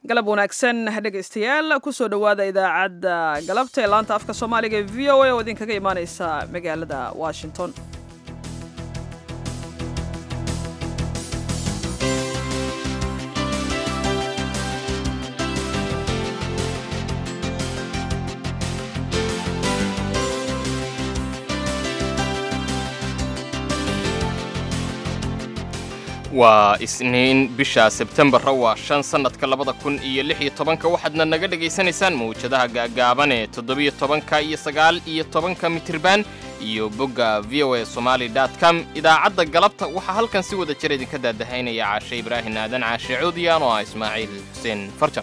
galab wanaagsan dhegaystayaal kusoo dhowaada idaacadda galabta ee laanta afka soomaaliga ee v o a oo idinkaga imaaneysa magaalada washington waa isniin bisha sebtembarra waa shan sannadka labada kun iyo lix iyo tobanka waxaadna naga dhegaysanaysaan mawjadaha gaagaaban ee toddobiyo tobanka iyo sagaal iyo tobanka mitriban iyo bogga v o a somaali dot com idaacadda galabta waxaa halkan si wada jir idinka daadahaynaya caashe ibraahin aadan caashe cuudiyaan oo ah ismaaciil xuseen farjar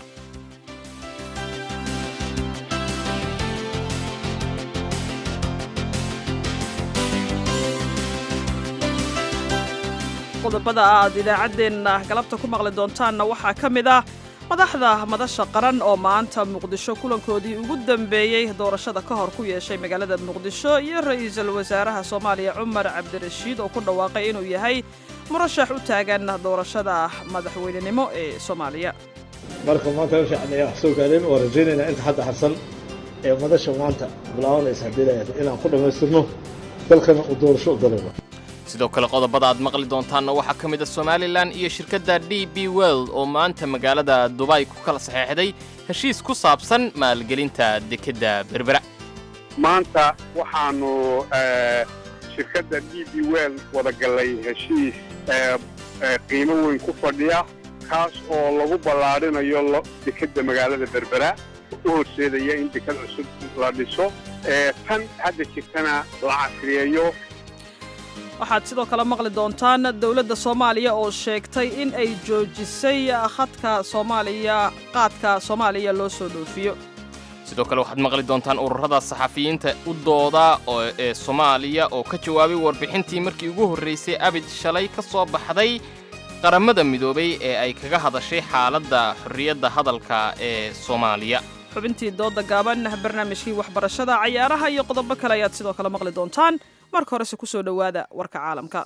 qodobada aad idaacaddeenna galabta ku maqli doontaanna waxaa ka mid ah madaxda madasha qaran oo maanta muqdisho kulankoodii ugu dambeeyey doorashada ka hor ku yeeshay magaalada muqdisho iyo ra'iisul wasaaraha soomaaliya cumar cabdirashiid oo ku dhawaaqay inuu yahay murashax u taagan doorashada madaxweynenimo ee soomaaliya marka maanta shacniya wax soo gaadeen oo rajaynaynaa inta hadda harsan ee madasha maanta bilaabanaysa haddii layahay inaan ku dhammaystirno dalkana uu doorasho u dalabo sidoo kale qodobada aad maqli doontaanna waxaa ka mid a somalilan iyo shirkadda d b world oo maanta magaalada dubay ku kala saxeexday heshiis ku saabsan maalgelinta dekedda berbera maanta waxaannu shirkadda d b world wada gallay heshiis qiimo weyn ku fadhiya kaas oo lagu ballaadhinayo dekedda magaalada berbera u horseedaya in deked cusub la dhiso tan hadda jirtana la casriyeeyo waxaad sidoo kale maqli doontaan dowladda soomaaliya oo sheegtay in ay joojisay khadka soomaaliya qaadka soomaaliya loo soo dhoofiyo sidoo kale waxaad maqli doontaan ururada saxafiyiinta u dooda ee soomaaliya oo ka jawaabay warbixintii markii ugu horraysay abid shalay ka soo baxday qaramada midoobay ee ay kaga hadashay xaaladda xorriyadda hadalka ee soomaaliya xubintii dooda gaaban barnaamijkii waxbarashada cayaaraha iyo qodobo kale ayaad sidoo kale maqli doontaan marka horese ku soo dhowaada warka caalamka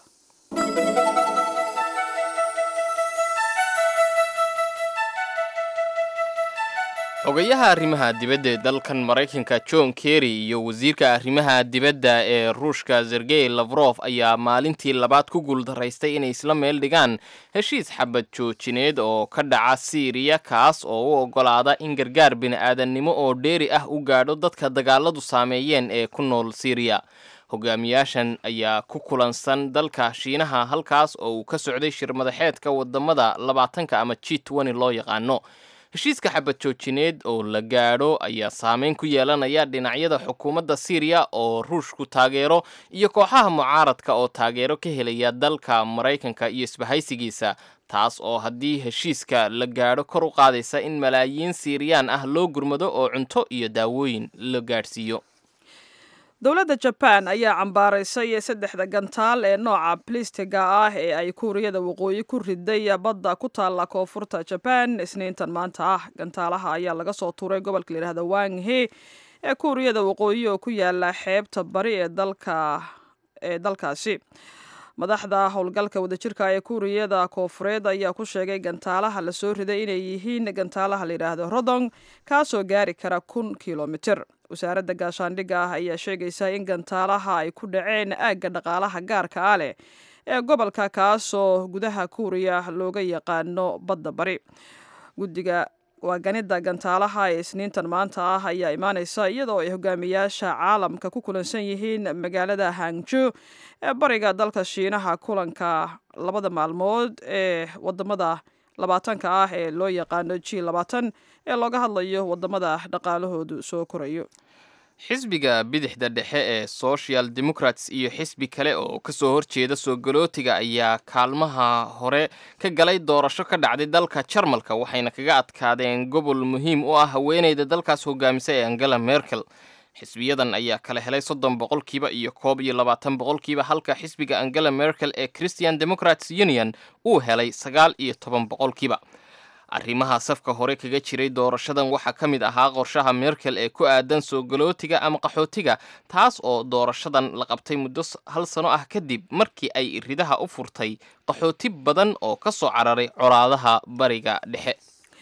xogayaha arrimaha dibadda ee dalkan maraykanka john kerry iyo wasiirka arrimaha dibadda ee ruushka sergey lafrof ayaa maalintii labaad ku guuldaraystay inay isla meel dhigaan heshiis xabad joojineed oo ka dhaca siiriya kaas oo u oggolaada in gargaar bini'aadannimo oo dheeri ah u gaadho dadka dagaaladu saameeyeen ee ku nool siiriya hogaamiyaashan ayaa ku kulansan dalka shiinaha halkaas oo uu ka socday shir madaxeedka wadamada labaatanka ama g twenty loo yaqaano heshiiska xabad joojineed oo la gaadho ayaa saameyn ku yeelanaya dhinacyada xukuumadda siiriya oo ruushku taageero iyo kooxaha mucaaradka oo taageero ka helaya dalka maraykanka iyo isbahaysigiisa taas oo haddii heshiiska la gaadho kor u qaadaysa in malaayiin siiriyaan ah loo gurmado oo cunto iyo daawooyin la gaadhsiiyo dowladda jabaan ayaa cambaaraysay saddexda gantaal ee nooca blistiga ah ee ay kuuriyada waqooyi ku riday badda ku taalla koonfurta jabaan isniintan maanta ah gantaalaha ayaa laga soo tuuray gobolka layidhahda wanghe ee kuuriyada waqooyi oo ku yaala xeebta bari ee dalka ee dalkaasi madaxda howlgalka wadajirka ee kuuriyada koofureed ayaa ku sheegay gantaalaha lasoo riday inay yihiin gantaalaha layidhaahdo rodong kaasoo gaari kara kun kilomitir wasaaradda gaashaandhigga ah ayaa sheegaysa in gantaalaha ay ku dhaceen aagga dhaqaalaha gaarka ah leh ee gobolka kaasoo gudaha kuuriya looga yaqaano badda bari guddiga waaganida gantaalaha ee isniintan maanta ah ayaa imaaneysa iyadoo ay hogaamiyaasha caalamka ku kulansan yihiin magaalada hangjo ee bariga dalka shiinaha kulanka labada maalmood ee wadamada labaatanka ah ee loo yaqaano g labaatan ee looga hadlayo wadamada dhaqaalahoodu soo korayo xisbiga bidixda dhexe ee social democrats iyo xisbi kale oo kasoo horjeeda soo galootiga ayaa kaalmaha hore ka galay doorasho ka dhacday dalka jarmalka waxayna kaga adkaadeen gobol muhiim u ah haweeneyda dalkaas hogaamisa ee angela merkel xisbiyadan ayaa kala helay soddon boqolkiiba iyo koob iyo labaatan boqolkiiba halka xisbiga angela merkel ee christian democrats union uu helay sagaal iyo toban boqolkiiba arrimaha safka hore kaga jiray doorashadan waxaa ka mid ahaa qorshaha merkel ee ku aadan soo galootiga ama qaxootiga taas oo doorashadan la qabtay muddo hal sano ah kadib markii ay iridaha u furtay qaxooti badan oo ka soo cararay colaadaha bariga dhexe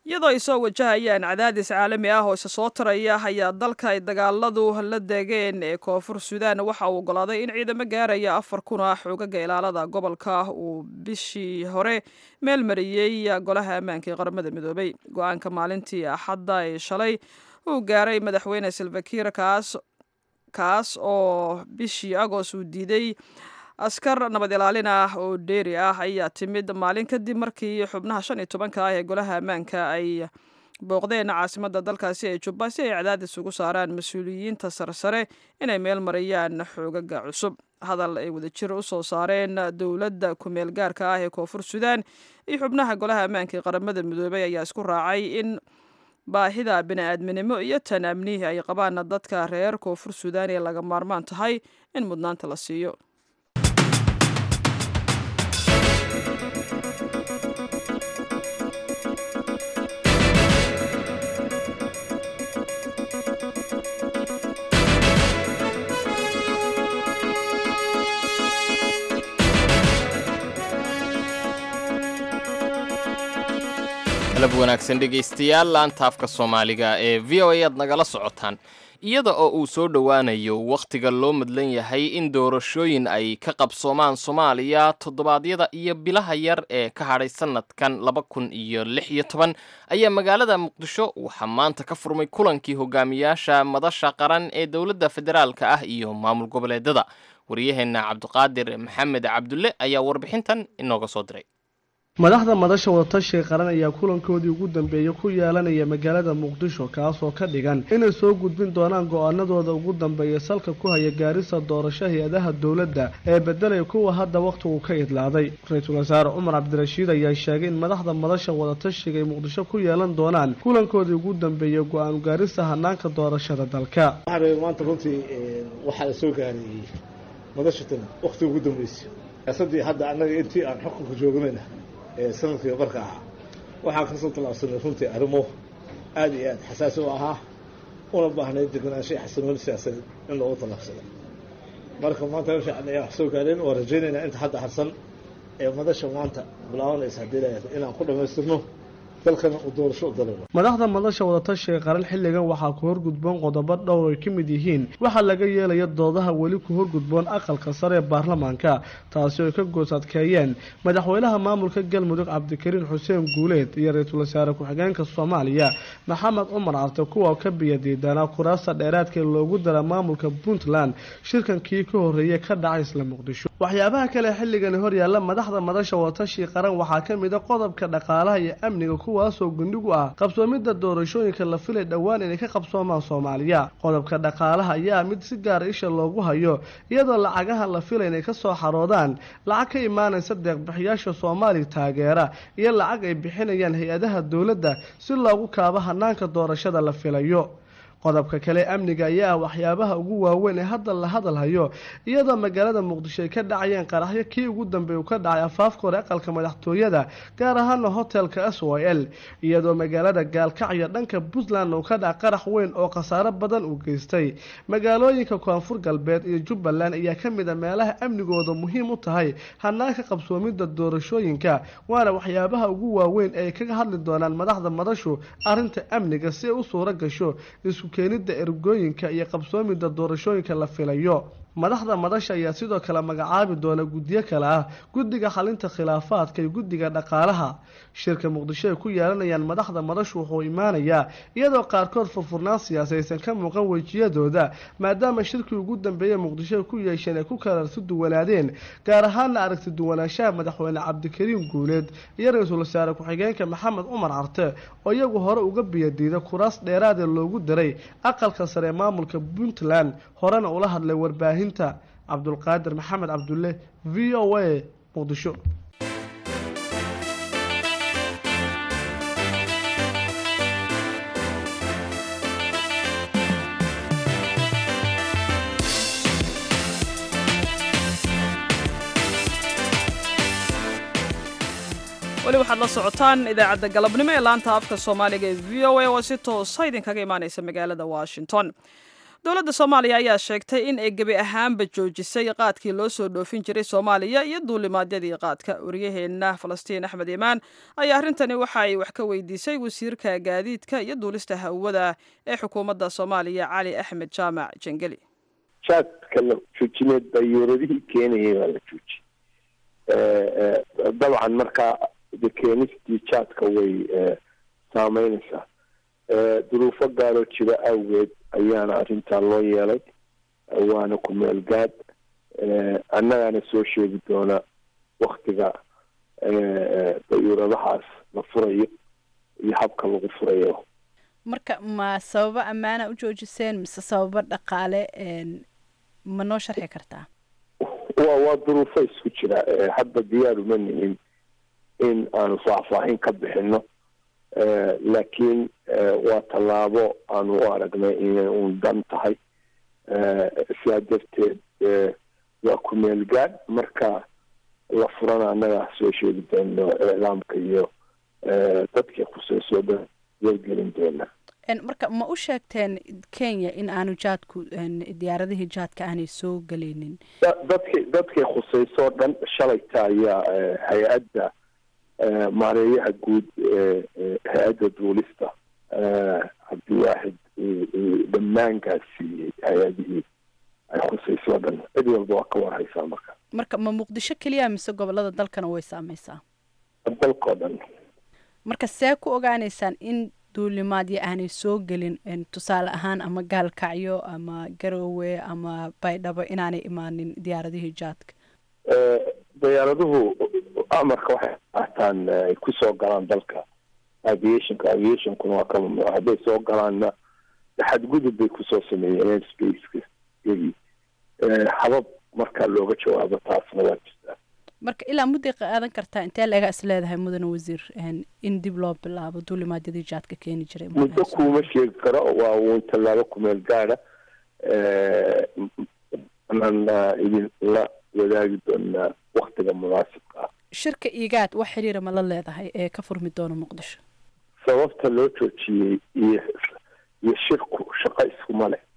iyadoo ay soo wajahayaan cadaadis caalami ah oo isa soo taraya ayaa dalka ay dagaaladu la degeen ee koonfur suudaan waxa uu ogolaaday in ciidamo gaaraya afar kun ah xoogaga ilaalada gobolka uu bishii hore meel mariyey golaha ammaanka ee qaramada midoobay go-aanka maalintii axadda ee shalay uu gaaray madaxweyne salvakiir kaas kaas oo bishii agost uu diiday askar nabad ilaalin ah oo dheeri ah ayaa timid maalin kadib markii xubnaha shan iyo tobanka ah ee golaha ammaanka ay booqdeen caasimadda dalkaasi ee jubba si ay cadaadis ugu saaraan mas-uuliyiinta sarsare inay meel mariyaan xoogaga cusub hadal ay wadajir u soo saareen dowladda kumeel gaarka ah ee koonfur suudaan iyo xubnaha golaha ammaanka ee qaramada midoobay ayaa isku raacay in baahida bini-aadminimo iyo tan amnihi ay qabaan dadka reer koonfur suudaan ee laga maarmaan tahay in mudnaanta la siiyo galab wanaagsan dhegaystayaal laantaafka soomaaliga ee v o a aad nagala socotaan iyada oo uu soo dhowaanayo wakhtiga loo madlan yahay in doorashooyin ay ka qabsoomaan soomaaliya toddobaadyada iyo bilaha yar ee ka hadhay sannadkan laba kun iyo lix iyo toban ayaa magaalada muqdisho waxaa maanta ka furmay kulankii hogaamiyaasha madasha qaran ee dowladda federaalka ah iyo maamul goboleedada waryaheenna cabdiqaadir maxamed cabdulle ayaa warbixintan inooga soo diray madaxda madasha wadatashiga qaran ayaa kulankoodii ugu dambeeyey ku yeelanaya magaalada muqdisho kaasoo ka dhigan inay soo gudbin doonaan go-aanadooda ugu dambeeya salka ku haya gaarisa doorasho hay-adaha dowladda ee bedelaya kuwa hadda wakhtigu ka idlaaday ra-iisul wasaare cumar cabdirashiid ayaa sheegay in madaxda madasha wadatashiga ay muqdisho ku yeelan doonaan kulankoodii ugu dambeeyey go-aan gaarisa hanaanka doorashada dalka maanta runtii waxaa la soo gaarayey madashatan wakhtiga ugu dambeysay siyaasadii hadda annaga intii aan xukunka joognayna ee sanadkii qarka ahaa waxaan kasoo tallaabsanay runtii arrimo aada iyo aada xasaasi u ahaa una baahnayd deganaansho iyo xasanooni siyaasadeed in loogu tallaabsado marka maanta meesha ayaa wax soo gaareen waan rajaynaynaa inta hadda harsan ee madasha maanta bilaabanaysa haddii layahay inaan ku dhammaystirno dalkana uu doorasho u dalalo madaxda madasha wadatashiga qaran xilligan waxaa ku horgudboon qodobo dhowr ay ka mid yihiin waxaa laga yeelaya doodaha weli ku horgudboon aqalka sare ee baarlamaanka taasi oo ay ka goosadkeeyeen madaxweynaha maamulka galmudug cabdikariin xuseen guuleed iyo ra-iisul wasaare ku-xigeenka soomaaliya maxamed cumar carte kuwa ka biyadiidanaa kuraasta dheeraadka ee loogu dara maamulka puntland shirkankii ka horreeyay ka dhacay isla muqdisho waxyaabaha kale xilligani horyaalla madaxda madasha wadatashiga qaran waxaa ka mid a qodobka dhaqaalaha iyo amniga kuwaasoo gundhigu ah qabsoomidda doorashooyinka la filay dhowaan inay ka qabsoomaan soomaaliya qodobka dhaqaalaha ayaa mid si gaara isha loogu hayo iyadoo lacagaha la filay inay kasoo xaroodaan lacag ka imaanaysa deeqbixiyaasha soomaaliya taageera iyo lacag ay bixinayaan hay-adaha dowladda si loogu kaabo hanaanka doorashada la filayo qodobka kale amniga ayaa ah waxyaabaha ugu waaweyn ee hadda la hadalhayo iyadoo magaalada muqdisho ay ka dhacayeen qaraxyo kii ugu dambeey uu ka dhacay afaafka hore aqalka madaxtooyada gaar ahaana hotelka s o l iyadoo magaalada gaalkacyo dhanka puntland uu ka dhaca qarax weyn oo khasaaro badan uu geystay magaalooyinka koonfur galbeed iyo jubbaland ayaa ka mid a meelaha amnigooda muhiim u tahay hanaanka qabsoomidda doorashooyinka waana waxyaabaha ugu waaweyn ee ay kaga hadli doonaan madaxda madashu arrinta amniga si ay u suuro gasho isku keenidda ergooyinka iyo qabsoomidda doorashooyinka la filayo madaxda madasha ayaa sidoo kale magacaabi doona guddiyo kale ah guddiga xalinta khilaafaadka iyo guddiga dhaqaalaha shirka muqdisho ay ku yeelanayaan madaxda madashu wuxuu imaanayaa iyadoo qaarkood furfurnaan siyaasaysan ka muuqan wejiyadooda maadaama shirkii ugu dambeeyey muqdisho ay ku yeesheen ay ku kalarsi duwanaadeen gaar ahaana aragti duwanaanshaha madaxweyne cabdikariin guuleed iyo ra-iisul wasaare ku-xigeenka maxamed cumar carte oo iyagu hore uga biyadiida kuraas dheeraadee loogu daray aqalka sare ee maamulka puntland horena ula hadlay warbaahinta cabdulqaadir maxamed cabdulle v o a muqdisho weli waxaad la socotaan idaacadda galabnimo ee laanta afka soomaaliga ee v o a oo si toosa idinkaga imaaneysa magaalada washington dowladda soomaaliya ayaa sheegtay in ay gebi ahaanba joojisay qaadkii loo soo dhoofin jiray soomaaliya iyo duulimaadyadii qaadka waryaheenna falastiin axmed imaan ayaa arrintani waxa ay wax ka weydiisay wasiirka gaadiidka iyo duulista hawada ee xukuumadda soomaaliya cali axmed jaamac jengeli jaadka la joojineed dayuuradihii keenayay baa la joojiyey dabcan markaa de keenistii jaadka way saameynaysaa duruufo gaaroo jira awgeed ayaana arrintaa loo yeelay waana ku meel gaad annagaana soo sheegi doona waktiga dayuuradahaas la furayo iyo habka lagu furayo marka ma sababo ammaana u joojiseen mise sababo dhaqaale ma noo sharxi kartaa wa waa duruufo isku jira hadda diyaar uma nihin in aanu faahfaahin ka bixino laakiin waa tallaabo aanu u aragnay inay uun dan tahay sidaa darteed waa ku meel gaad marka la furana annaga soo sheegi doono iclaamka iyo dadkii khuseysoo dhan wargelin doona marka ma u sheegteen kenya in aanu jaadku diyaaradihii jaadka aanay soo geleynin dadki dadkii khuseysoo dhan shalayta ayaa hay-adda maareeyaha guud hay-adda duulista cabdiwaaxid dhammaankaas siiyey hay-adihii ay khuseysoo dhan cid walba waa ka warhaysaa marka marka ma muqdisho keliya mise gobolada dalkana way saameysaa dalkao dhan marka see ku ogaaneysaan in duulimaadyo aanay soo gelin tusaale ahaan ama gaalkacyo ama garoowe ama baydhabo inaanay imaanin diyaaradihii jaadka diyaaraduhu amarka waxay qaataan ay kusoo galaan dalka aviationka aviationkuna waa ka mamnuuc hadday soo galaanna xadgudub bay kusoo sameeyeen airspace yagii habab marka looga jawaabo taasna waa jirtaa marka ilaa mudday qaadan kartaa intee laga is leedahay mudane wasiir in dib loo bilaabo duulimaadyadii jaadka keeni jiray muddo kuuma sheegi karo waa uun tallaabo kumeel gaada anaan idin la wadaagi doonaa waktiga munaasibka ah shirka igaad wax xiriira ma la leedahay ee ka furmi doona muqdisho sababta loo joojiyey iyo iyo shirku shaqo iskuma leh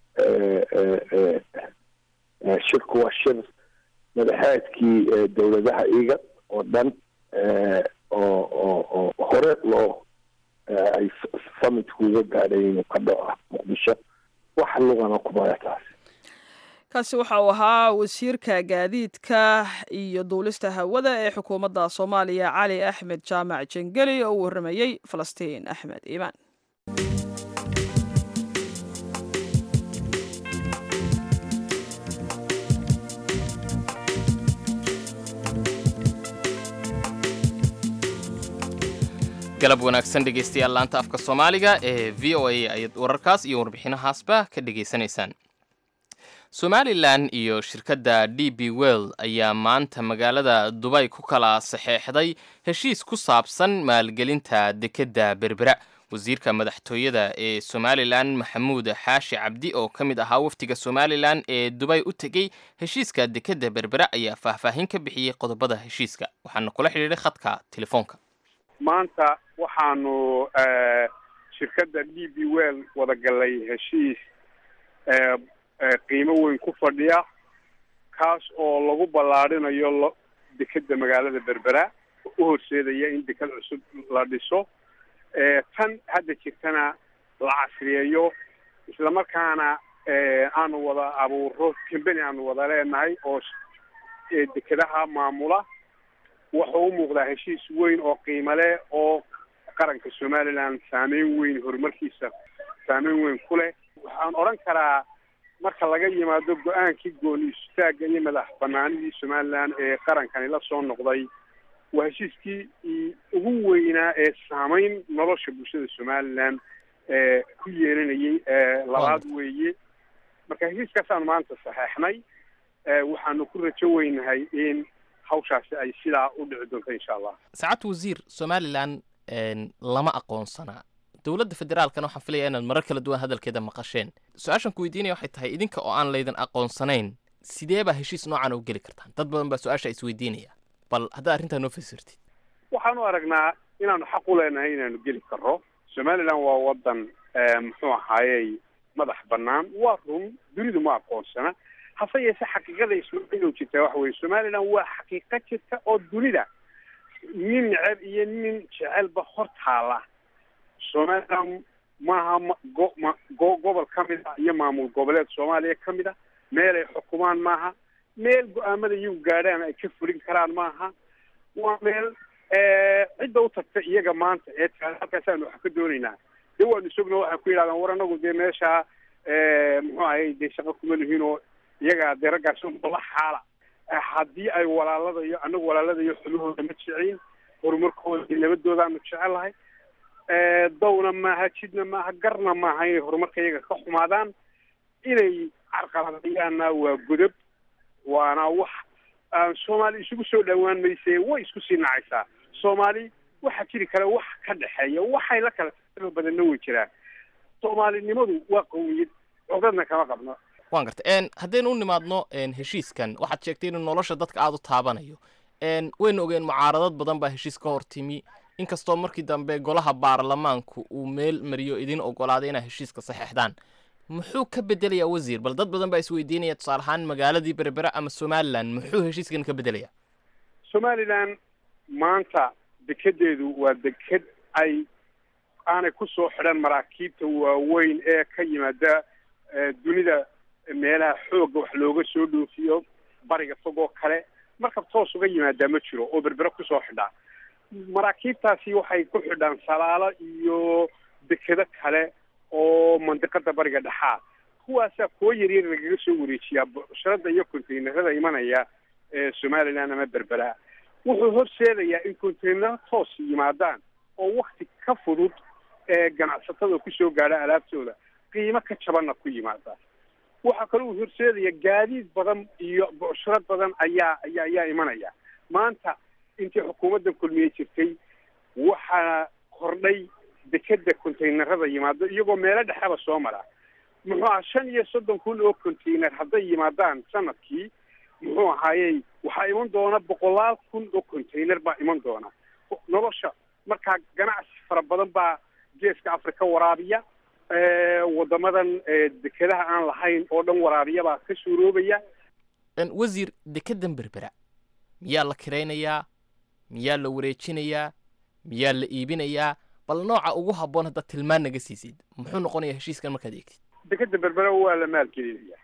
shirku waa shir madaxeedkii dowladaha iga oo dhan oo oo oo hore loo ay summitku uga gaadhay inuu ka dhaco muqdisho wax lugana kumaya taas kaasi waxa uu ahaa wasiirka gaadiidka iyo duulista hawada ee xukuumadda soomaaliya cali axmed jaamac jengeli oo u warramayey falastiin axmed iimaan galab wanaagsan dhegaystayaal laanta afka soomaaliga ee v o a ayaad wararkaas iyo warbixinahaasba ka dhegaysanaysaan somalilan iyo shirkadda d b well ayaa maanta magaalada dubay ku kala saxeexday heshiis ku saabsan maalgelinta dekedda berbera wasiirka madaxtooyada ee somalilan maxamuud xaashi cabdi oo ka mid ahaa wafdiga somalilan ee dubay u tegey heshiiska dekedda berbera ayaa faahfaahin ka bixiyey qodobada heshiiska waxaana kula xidhiidhay khadka telefoonka maanta waxaanu shirkadda d b well wada galay heshiis qiimo weyn ku fadhiya kaas oo lagu ballaadhinayo dekedda magaalada berbera u horseedaya in deked cusub la dhiso tan hadda jirtana la casriyeeyo islamarkaana aanu wada abuuro kambeni aanu wada leenahay oo dekedaha maamula wuxuu u muuqdaa heshiis weyn oo qiimo leh oo qaranka somaliland saameyn weyn horumarkiisa saameyn weyn ku leh waxaan odhan karaa marka laga yimaado go-aankii gooni istaagga iyo madax banaanidii somaliland ee qarankani la soo noqday waa heshiiskii ugu weynaa ee saameyn nolosha bulshada somaliland ee ku yeelanayay labaad weeye marka heshiiskaasaan maanta saxeexnay waxaanu ku rajo weynahay in hawshaasi ay sidaa u dhici doonto insha allah saacadda wasiir somalilan lama aqoonsanaa dowladda federaalkana waxaan filaya inaad marar kala duwan hadalkeeda maqasheen su-aashan ku weydiinaya waxay tahay idinka oo aan laydin aqoonsanayn sidee baa heshiis noocan u geli kartaan dad badan baa su-aasha isweydiinaya bal haddaad arrintaa noo fasirtid waxaanu aragnaa inaanu xaq u leenahay inaanu geli karro somaliland waa wadan muxuu ahaayey madax bannaan waa run dunidu ma aqoonsana hase yeese xaqiiqada ismaaciilow jirtaa waxa weye somalilan waa xaqiiqo jirta oo dunida nin neceb iyo nin jecelba hor taala somalilan maaha ma go ma go gobol ka mid a iyo maamul goboleed soomaaliya ka mid a meel ay xukumaan maaha meel go-aamada iyagu gaadhaan ay ka fulin karaan maaha waa meel cidda u tagta iyaga maanta ee taa halkaasaanu wax ka doonaynaa de waanu sogna waxay ku yidhahdaan war anagu dee meeshaa muxuu ahay dee shaqo kuma lihiin oo iyaga dee raggaas la xaala haddii ay walaaladayo anagu walaaladayo xumahooda ma jecin horumarkooda iyo nabadoodaanu jecelahay dawna maaha jidna maaha garna maaha inay horumarka iyaga ka xumaadaan inay carqaladayaanna waa godob waana wax soomaali isugu soo dhawaan mayse way isku sii nacaysaa soomaali waxaa jiri kale wax ka dhexeeya waxay la kala tirada badanna way jiraan soomaalinimadu waa qawiyad codadna kama qabno waan garta haddaynu u nimaadno heshiiskan waxaad sheegtay inuu nolosha dadka aada u taabanayo waynu ogeen mucaaradad badan baa heshiis ka hor timi inkastoo markii dambe golaha baarlamaanku uu meel mariyo idin ogolaaday inaa heshiiska saxeexdaan muxuu ka bedelayaa wasiir bal dad badan baa isweydiinaya tusaale ahaan magaaladii berbera ama somalilan muxuu heshiiskan ka bedelayaa somalilan maanta dekedeedu waa deked ay aanay kusoo xidhan maraakiibta waaweyn ee ka yimaada dunida meelaha xoogga wax looga soo dhoofiyo bariga fog oo kale markab toos uga yimaadaa ma jiro oo berbera kusoo xidhaa maraakiibtaasi waxay ku xidhaan salaalo iyo dekedo kale oo mandiqada bariga dhexaa kuwaasaa kuwo yaryar lagaga soo wareejiyaa bucsharada iyo containerada imanaya ee somalilan ama berbera wuxuu horseedayaa in containero toos yimaadaan oo wakti ka fudud ee ganacsatada kusoo gaadha alaabtooda qiimo ka jabanna ku yimaada waxaa kaloo uu horseedaya gaadiid badan iyo bucsharo badan ayaa ayaa ayaa imanaya maanta intii xukuumadda kulmiye jirtay waxaa kordhay dekeda containerada yimaado iyagoo meelo dhexeba soo mara muxuu aha shan iyo soddon kun oo container hadday yimaadaan sanadkii muxuu ahaayey waxaa iman doona boqolaal kun oo container baa iman doona nolosha markaa ganacsi fara badan baa geeska africa waraabiya wadamadan dekedaha aan lahayn oo dhan waraabiya baa ka suuroobaya wasiir dekedan berbera miyaa la kiraynayaa miyaa la wareejinayaa miyaa la iibinayaa bal nooca ugu habboon haddaad tilmaan naga siisid muxuu noqonayaa heshiiskan markaad eegtid dekeda berbera waa la maalgelinaya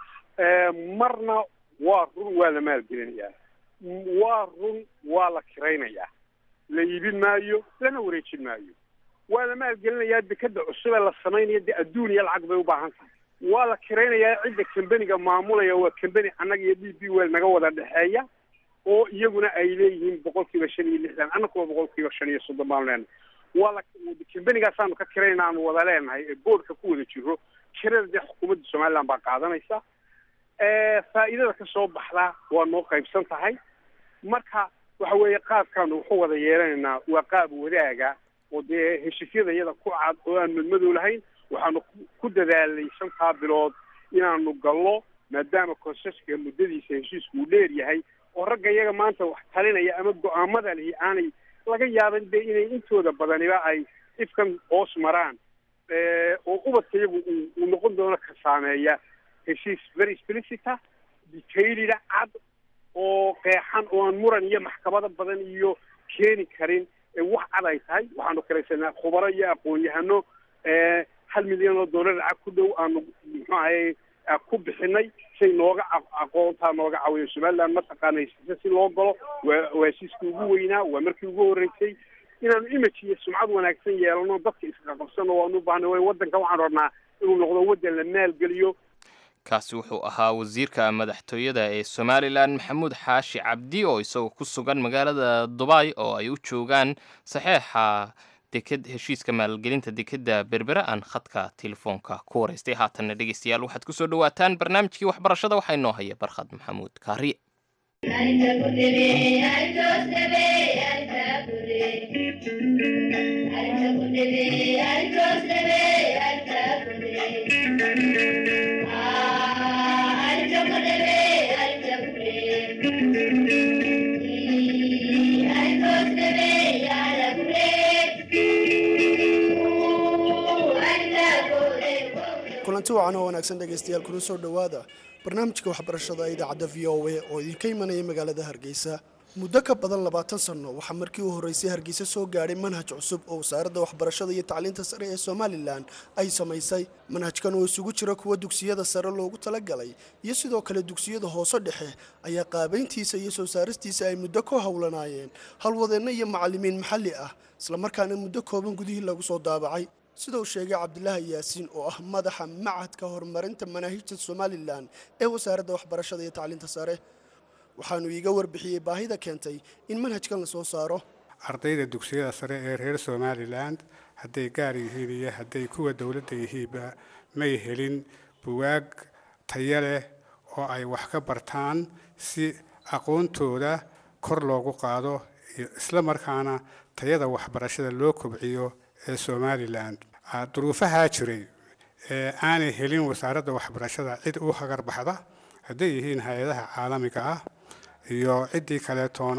marna waa run waa la maalgelinayaa waa run waa la kiraynayaa la iibin maayo lana wareejin maayo waa la maalgelinayaa dekeda cusubee la samaynayo dee adduun iyo lacag bay u baahan tahay waa la kiraynayaa cidda kambeniga maamulaya waa kambeni annaga iyo d b wel naga wada dhexeeya oo iyaguna ay leeyihiin boqol kiiba shan iyo lixdan annakuwa boqol kiiba shan iyo soddon baanu leenahay waa la kambenigaasanu ka kirayna aanu wada leenahay ee boordka ku wada jiro kirada dee xukuumadda somaliland baa qaadanaysa faa'iidada ka soo baxdaa waa noo qaybsan tahay marka waxa weeye qaabkaanu wuxu wada yeelanaynaa waa qaab wadaaga oo dee heshiisyada iyada ku cad oo aan madmadow lahayn waxaanu ku dadaalnay shantaa bilood inaanu gallo maadaama konseska muddadiisa heshiisku uu dheer yahay oo ragga iyaga maanta wax talinaya ama go-aamada lihi aanay laga yaaban dee inay intooda badaniba ay ifkan hoos maraan oo ubadka iyagu uu noqon doono ka saameeya heshiis very explicita detailida cad oo qeexan oo aan muran iyo maxkamado badan iyo keeni karin wax cad ay tahay waxaanu kalaysanaa khubaro iyo aqoon-yahano hal milyan oo dollar lacag ku dhow aanu muxuu ahay ku bixinay say nooga aqoontaa nooga caawiyo somaliland mataqaana heshiisa si loo galo waa waa heshiiskii ugu weynaa waa markii ugu horreysay inaanu image iyo sumcad wanaagsan yeelano dadka isqaqabsano waanu ubaahnay way waddanka waxaan rabnaa inuu noqdo waddan la maalgeliyo kaasi wuxuu ahaa wasiirka madaxtooyada ee somalilan maxamuud xaashi cabdi oo isagoo ku sugan magaalada dubay oo ay u joogaan saxeexa deked heshiiska maalgelinta dekedda berbera aan khadka telefoonka ku waraystay haatanna dhegeystayaal waxaad kusoo dhawaataan barnaamijkii waxbarashada waxaa inoo haya barkhad maxamuud kaariye kulanti wacan oo wanaagsan dhegaystayaal kuna soo dhowaada barnaamijka waxbarashada ee idaacadda v o a oo idinka imanaya magaalada hargeysa muddo ka badan labaatan sanno waxaa markii u horreysay hargeysa soo gaadhay manhaj cusub oo wasaaradda waxbarashada iyo tacliinta sare ee somalilan ay samaysay manhajkan oo isugu jira kuwa dugsiyada sare loogu talagalay iyo sidoo kale dugsiyada hoose dhexe ayaa qaabayntiisa iyo soo saaristiisa ay muddo ku howlanaayeen halwadeenno iyo macallimiin maxalli ah islamarkaana muddo kooban gudihii lagu soo daabacay sida uu sheegay cabdilaahi yaasiin oo ah madaxa macadka horumarinta manaahijta somalilan ee wasaaradda waxbarashada iyo tacliinta sare waxaanu iiga warbixiyey baahida keentay in manhajkan la soo saaro ardayda dugsiyada sare ee reer somalilan hadday gaar yihiin iyo hadday kuwa dowladda yihiinba may helin buwaag tayo leh oo ay wax ka bartaan si aqoontooda kor loogu qaado isla markaana tayada waxbarashada loo kobciyo ee somalilan duruufahaa jiray ee aanay helin wasaaradda waxbarashada cid u hagar baxda hadday yihiin hay-adaha caalamiga ah iyo ciddii kaleetoona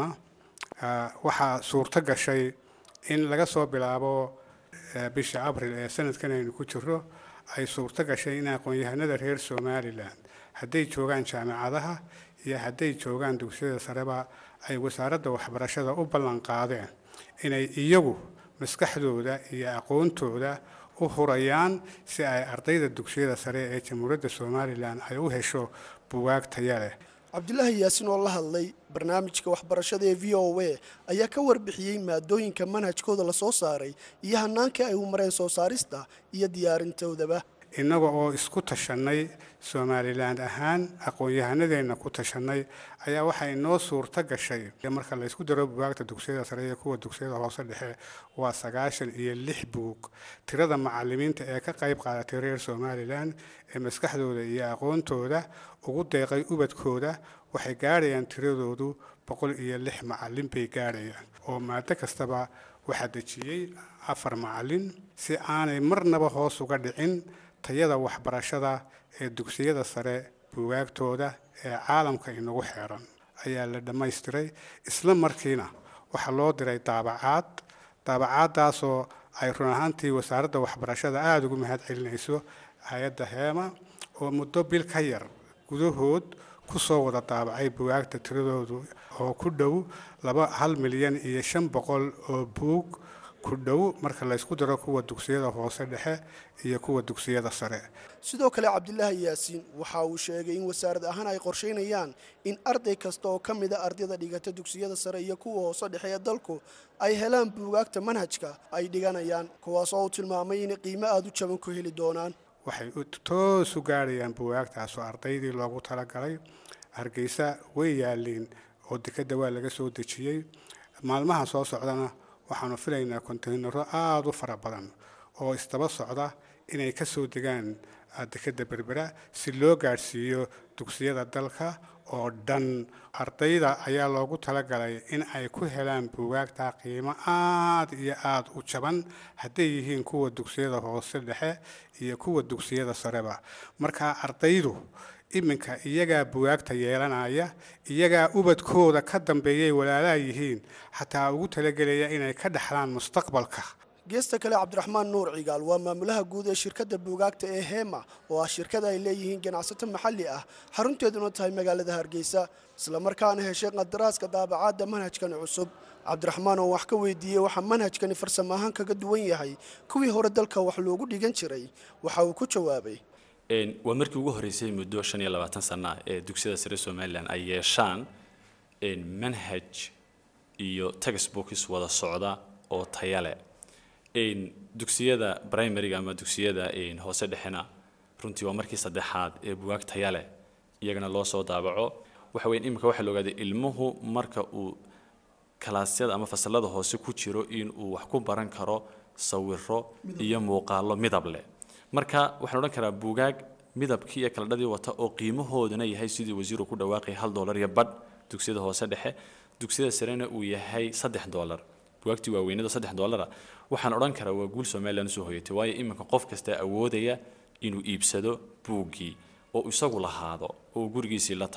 waxaa suurto gashay in laga soo bilaabo bisha abril ee sanadkan aynu ku jiro ay suurto gashay in aqoon-yahanada reer somalilan hadday joogaan jaamicadaha iyo hadday joogaan dugsiyada sareba ay wasaaradda waxbarashada u ballan qaadeen inay iyagu maskaxdooda iyo aqoontooda u hurayaan si ay ardayda dugsiyada sare ee jamhuuriyadda somalilan ay u hesho buwaag taya leh cabdilaahi yaasiin oo la hadlay barnaamijka waxbarashada ee v o a ayaa ka warbixiyey maadooyinka manhajkooda la soo saaray iyo hannaankii ay u mareen soo saarista iyo diyaarintoodaba innaga oo isku tashannay somalilan ahaan aqoon-yahanadeenna ku tashannay ayaa waxaa inoo suurto gashay marka la ysku daro buwaagta dugsiyada sare iyo kuwa dugsiyada hoose dhexe waa sagaashan iyo lix buug tirada macalimiinta ee ka qayb qaadatay reer somalilan ee maskaxdooda iyo aqoontooda ugu deeqay ubadkooda waxay gaadhayaan tiradoodu boqol iyo lix macalin bay gaadhayaan oo maado kastaba waxaa dejiyey afar macalin si aanay marnaba hoos uga dhicin tayada waxbarashada ee dugsiyada sare buwaagtooda ee caalamka inagu xeeran ayaa la dhammaystiray isla markiina waxaa loo diray daabacaad daabacaaddaasoo ay run ahaantii wasaaradda waxbarashada aada ugu mahad celinayso hay-adda heema oo muddo bil ka yar gudahood ku soo wada daabacay buwaagta tiradoodu oo ku dhow laba hal milyan iyo shan boqol oo buug ku dhow marka laysku daro kuwa dugsiyada hoose dhexe iyo kuwa dugsiyada sare sidoo kale cabdilaahi yaasiin waxa uu sheegay in wasaarad ahaan ay qorshaynayaan in arday kasta oo ka mida ardayda dhigata dugsiyada sare iyo kuwa hoose dhexe ee dalku ay helaan buugaagta manhajka ay dhiganayaan kuwaas oo uu tilmaamay inay qiimo aada u jaban ku heli doonaan waxay toos u gaadhayaan buwaagtaasoo ardaydii loogu talagalay hargeysa way yaaliin oo dekadda waa laga soo dejiyey maalmaha soo socdana waxaanu filaynaa kontaynaro aada u fara badan oo isdaba socda inay ka soo degaan dekadda berbera si loo gaadhsiiyo dugsiyada dalka oo dhan ardayda ayaa loogu talagalay in ay ku helaan buugaagta qiimo aada iyo aada u jaban hadday yihiin kuwa dugsiyada hoose dhexe iyo kuwa dugsiyada sareba marka ardaydu iminka iyagaa buwaagta yeelanaya iyagaa ubadkooda ka dambeeyay walaalaha yihiin xataa ugu talagelaya inay ka dhexlaan mustaqbalka geesta kale cabdiraxmaan nuur cigaal waa maamulaha guud ee shirkadda buugaagta ee heema oo ah shirkada ay leeyihiin ganacsato maxalli ah xarunteeduna tahay magaalada hargeysa islamarkaana heshay qadaraaska daabacaadda manhajkan cusub cabdiraxmaan oo wax ka weydiiyey waxaa manhajkani farsamo ahaan kaga duwan yahay kuwii hore dalka wax loogu dhigan jiray waxa uu ku jawaabay waa markii ugu horreysay muddo shan iyo labaatan sana ee dugsiyada sare somalilan ay yeeshaan manhaj iyo textbooks wada socda oo taya leh dugsiyada primaryga ama dugsiyada hoose dhexena runtii waa markii saddexaad ee buwaag taya leh iyagana loo soo daabaco waxa weyn iminka waxaa la ogaaday ilmuhu marka uu kalaasyada ama fasalada hoose ku jiro in uu wax ku baran karo sawiro iyo muuqaalo midab leh marka waxaan odhan karaa buugaag midabkii iyo kaladhadii wata oo qiimahooduna yahay sidii wasiiru ku dhawaaqay hal doolar iyo badh dugsiyada hoose dhexe dugsiyada sarena uu yahay saddex doolar bugaagtii waaweynada saddex doolara waxaan odhan karaa waa guul somalilan usoo hoyatay waayo iminka qof kasta awoodaya inuu iibsado buuggii oo isagu lahaado oo gurigiisii la tago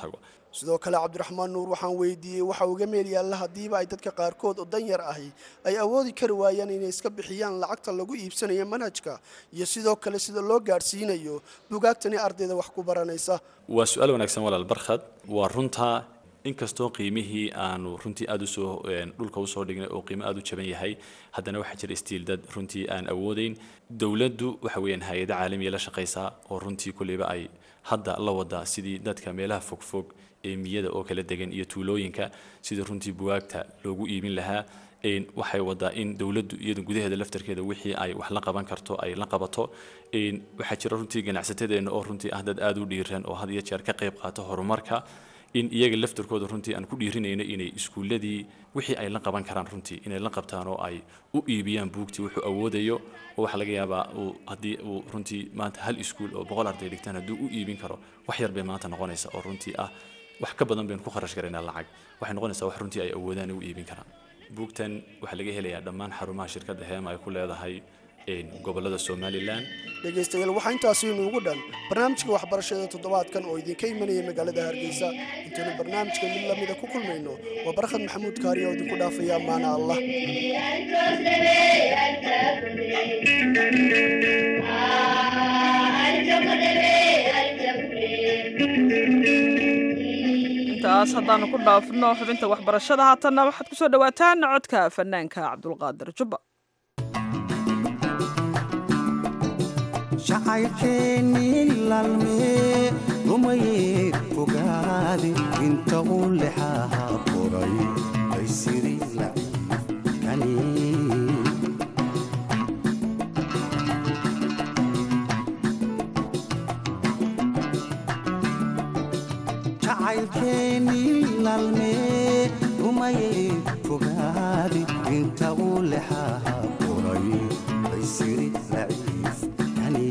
sidoo kale cabdiraxmaan nuur waxaan weydiiyey waxa uga meel yaalla haddiiba ay dadka qaarkood oo dan yar ahi ay awoodi kari waayaan inay iska bixiyaan lacagta lagu iibsanayo manhajka iyo sidoo kale sida loo gaadhsiinayo bugaagtani ardayda wax ku baranaysa waa su-aal wanaagsan walaal barkhad waa runtaa inkastoo qiimihii aanu runtii aada usoo dhulka usoo dhignay oo qiimo aada u jaban yahay haddana waxaa jira stiil dad runtii aan awoodeyn dowladdu waxa weeyaan hay-ada caalamiya la shaqaysaa oo runtii kulleyba ay hadda la wadaa sidii dadka meelaha fogfog ee miyada oo kala degan iyo tuulooyinka sidii runtii bugaagta loogu iibin lahaa waxay wadaa in dowladdu iyadu gudaheeda laftarkeeda wixii ay wax la qaban karto ay la qabato waxaa jira runtii ganacsatadeenna oo runtii ah dad aada u dhiiran oo had iyo jeer ka qayb qaata horumarka in iyaga laftarkooda runtii aan ku dhiirinayno inay iskuulladii wixii ay la qaban karaan runtii inay la qabtaan oo ay u iibiyaan buugtii wuxuu awoodayo oo waxaa laga yaabaa uu haddii uu runtii maanta hal iskuul oo boqol arday dhigtaan hadduu u iibin karo wax yar bay maanta noqonaysa oo runtii ah wax ka badan baynu ku kharash garaynaa lacag waxay noqonaysaa wax runtii ay awoodaan u iibin karaan buugtan waxaa laga helayaa dhammaan xarumaha shirkadda heema ay ku leedahay gobolada somalilan dhegaystayaal waxaa intaasi inuugu dhan barnaamijka waxbarashada toddobaadkan oo idinka imanaya magaalada hargeysa intaynu barnaamijka mid lamida ku kulmayno waa barkhad maxamuud kaariya oo idinku dhaafaya ammaana allah intaas haddaanu ku dhaafno xubinta waxbarashada haatanna waxaad ku soo dhowaataan codka fanaanka cabdulqaadir jubba jacaylkeennii laalmee rumayee fogaade inta uu lexaha qoray ay siri laciifkani jacaylkeennii laalmee rumayee fogaade inta uu lexaha qoray ay siri laciifkani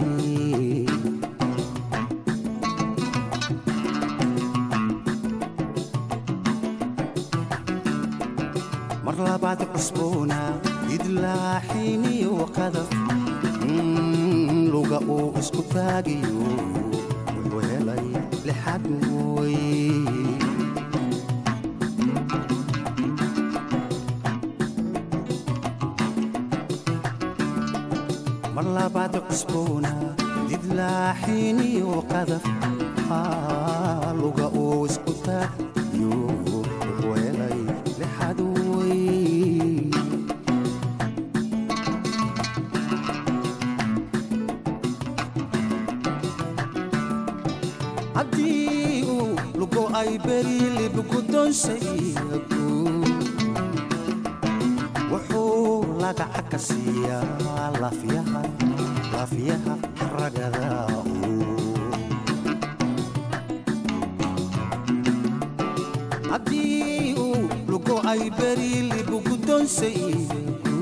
mar labaad cusboona idlaaxiniyo qadaf luga uu isku taagayo wuxuu helay lixad wey mar labaad cusboona didlaaxiniyo qadaf luga uu isku taagayo wuxuu helay lixad wey haddii uu lugo ay beri libgudonsaygu wuxuu lagaca ka siiyaa lafyaha lafyaha ragada haddii uu lugo ay beri libgudonsaygu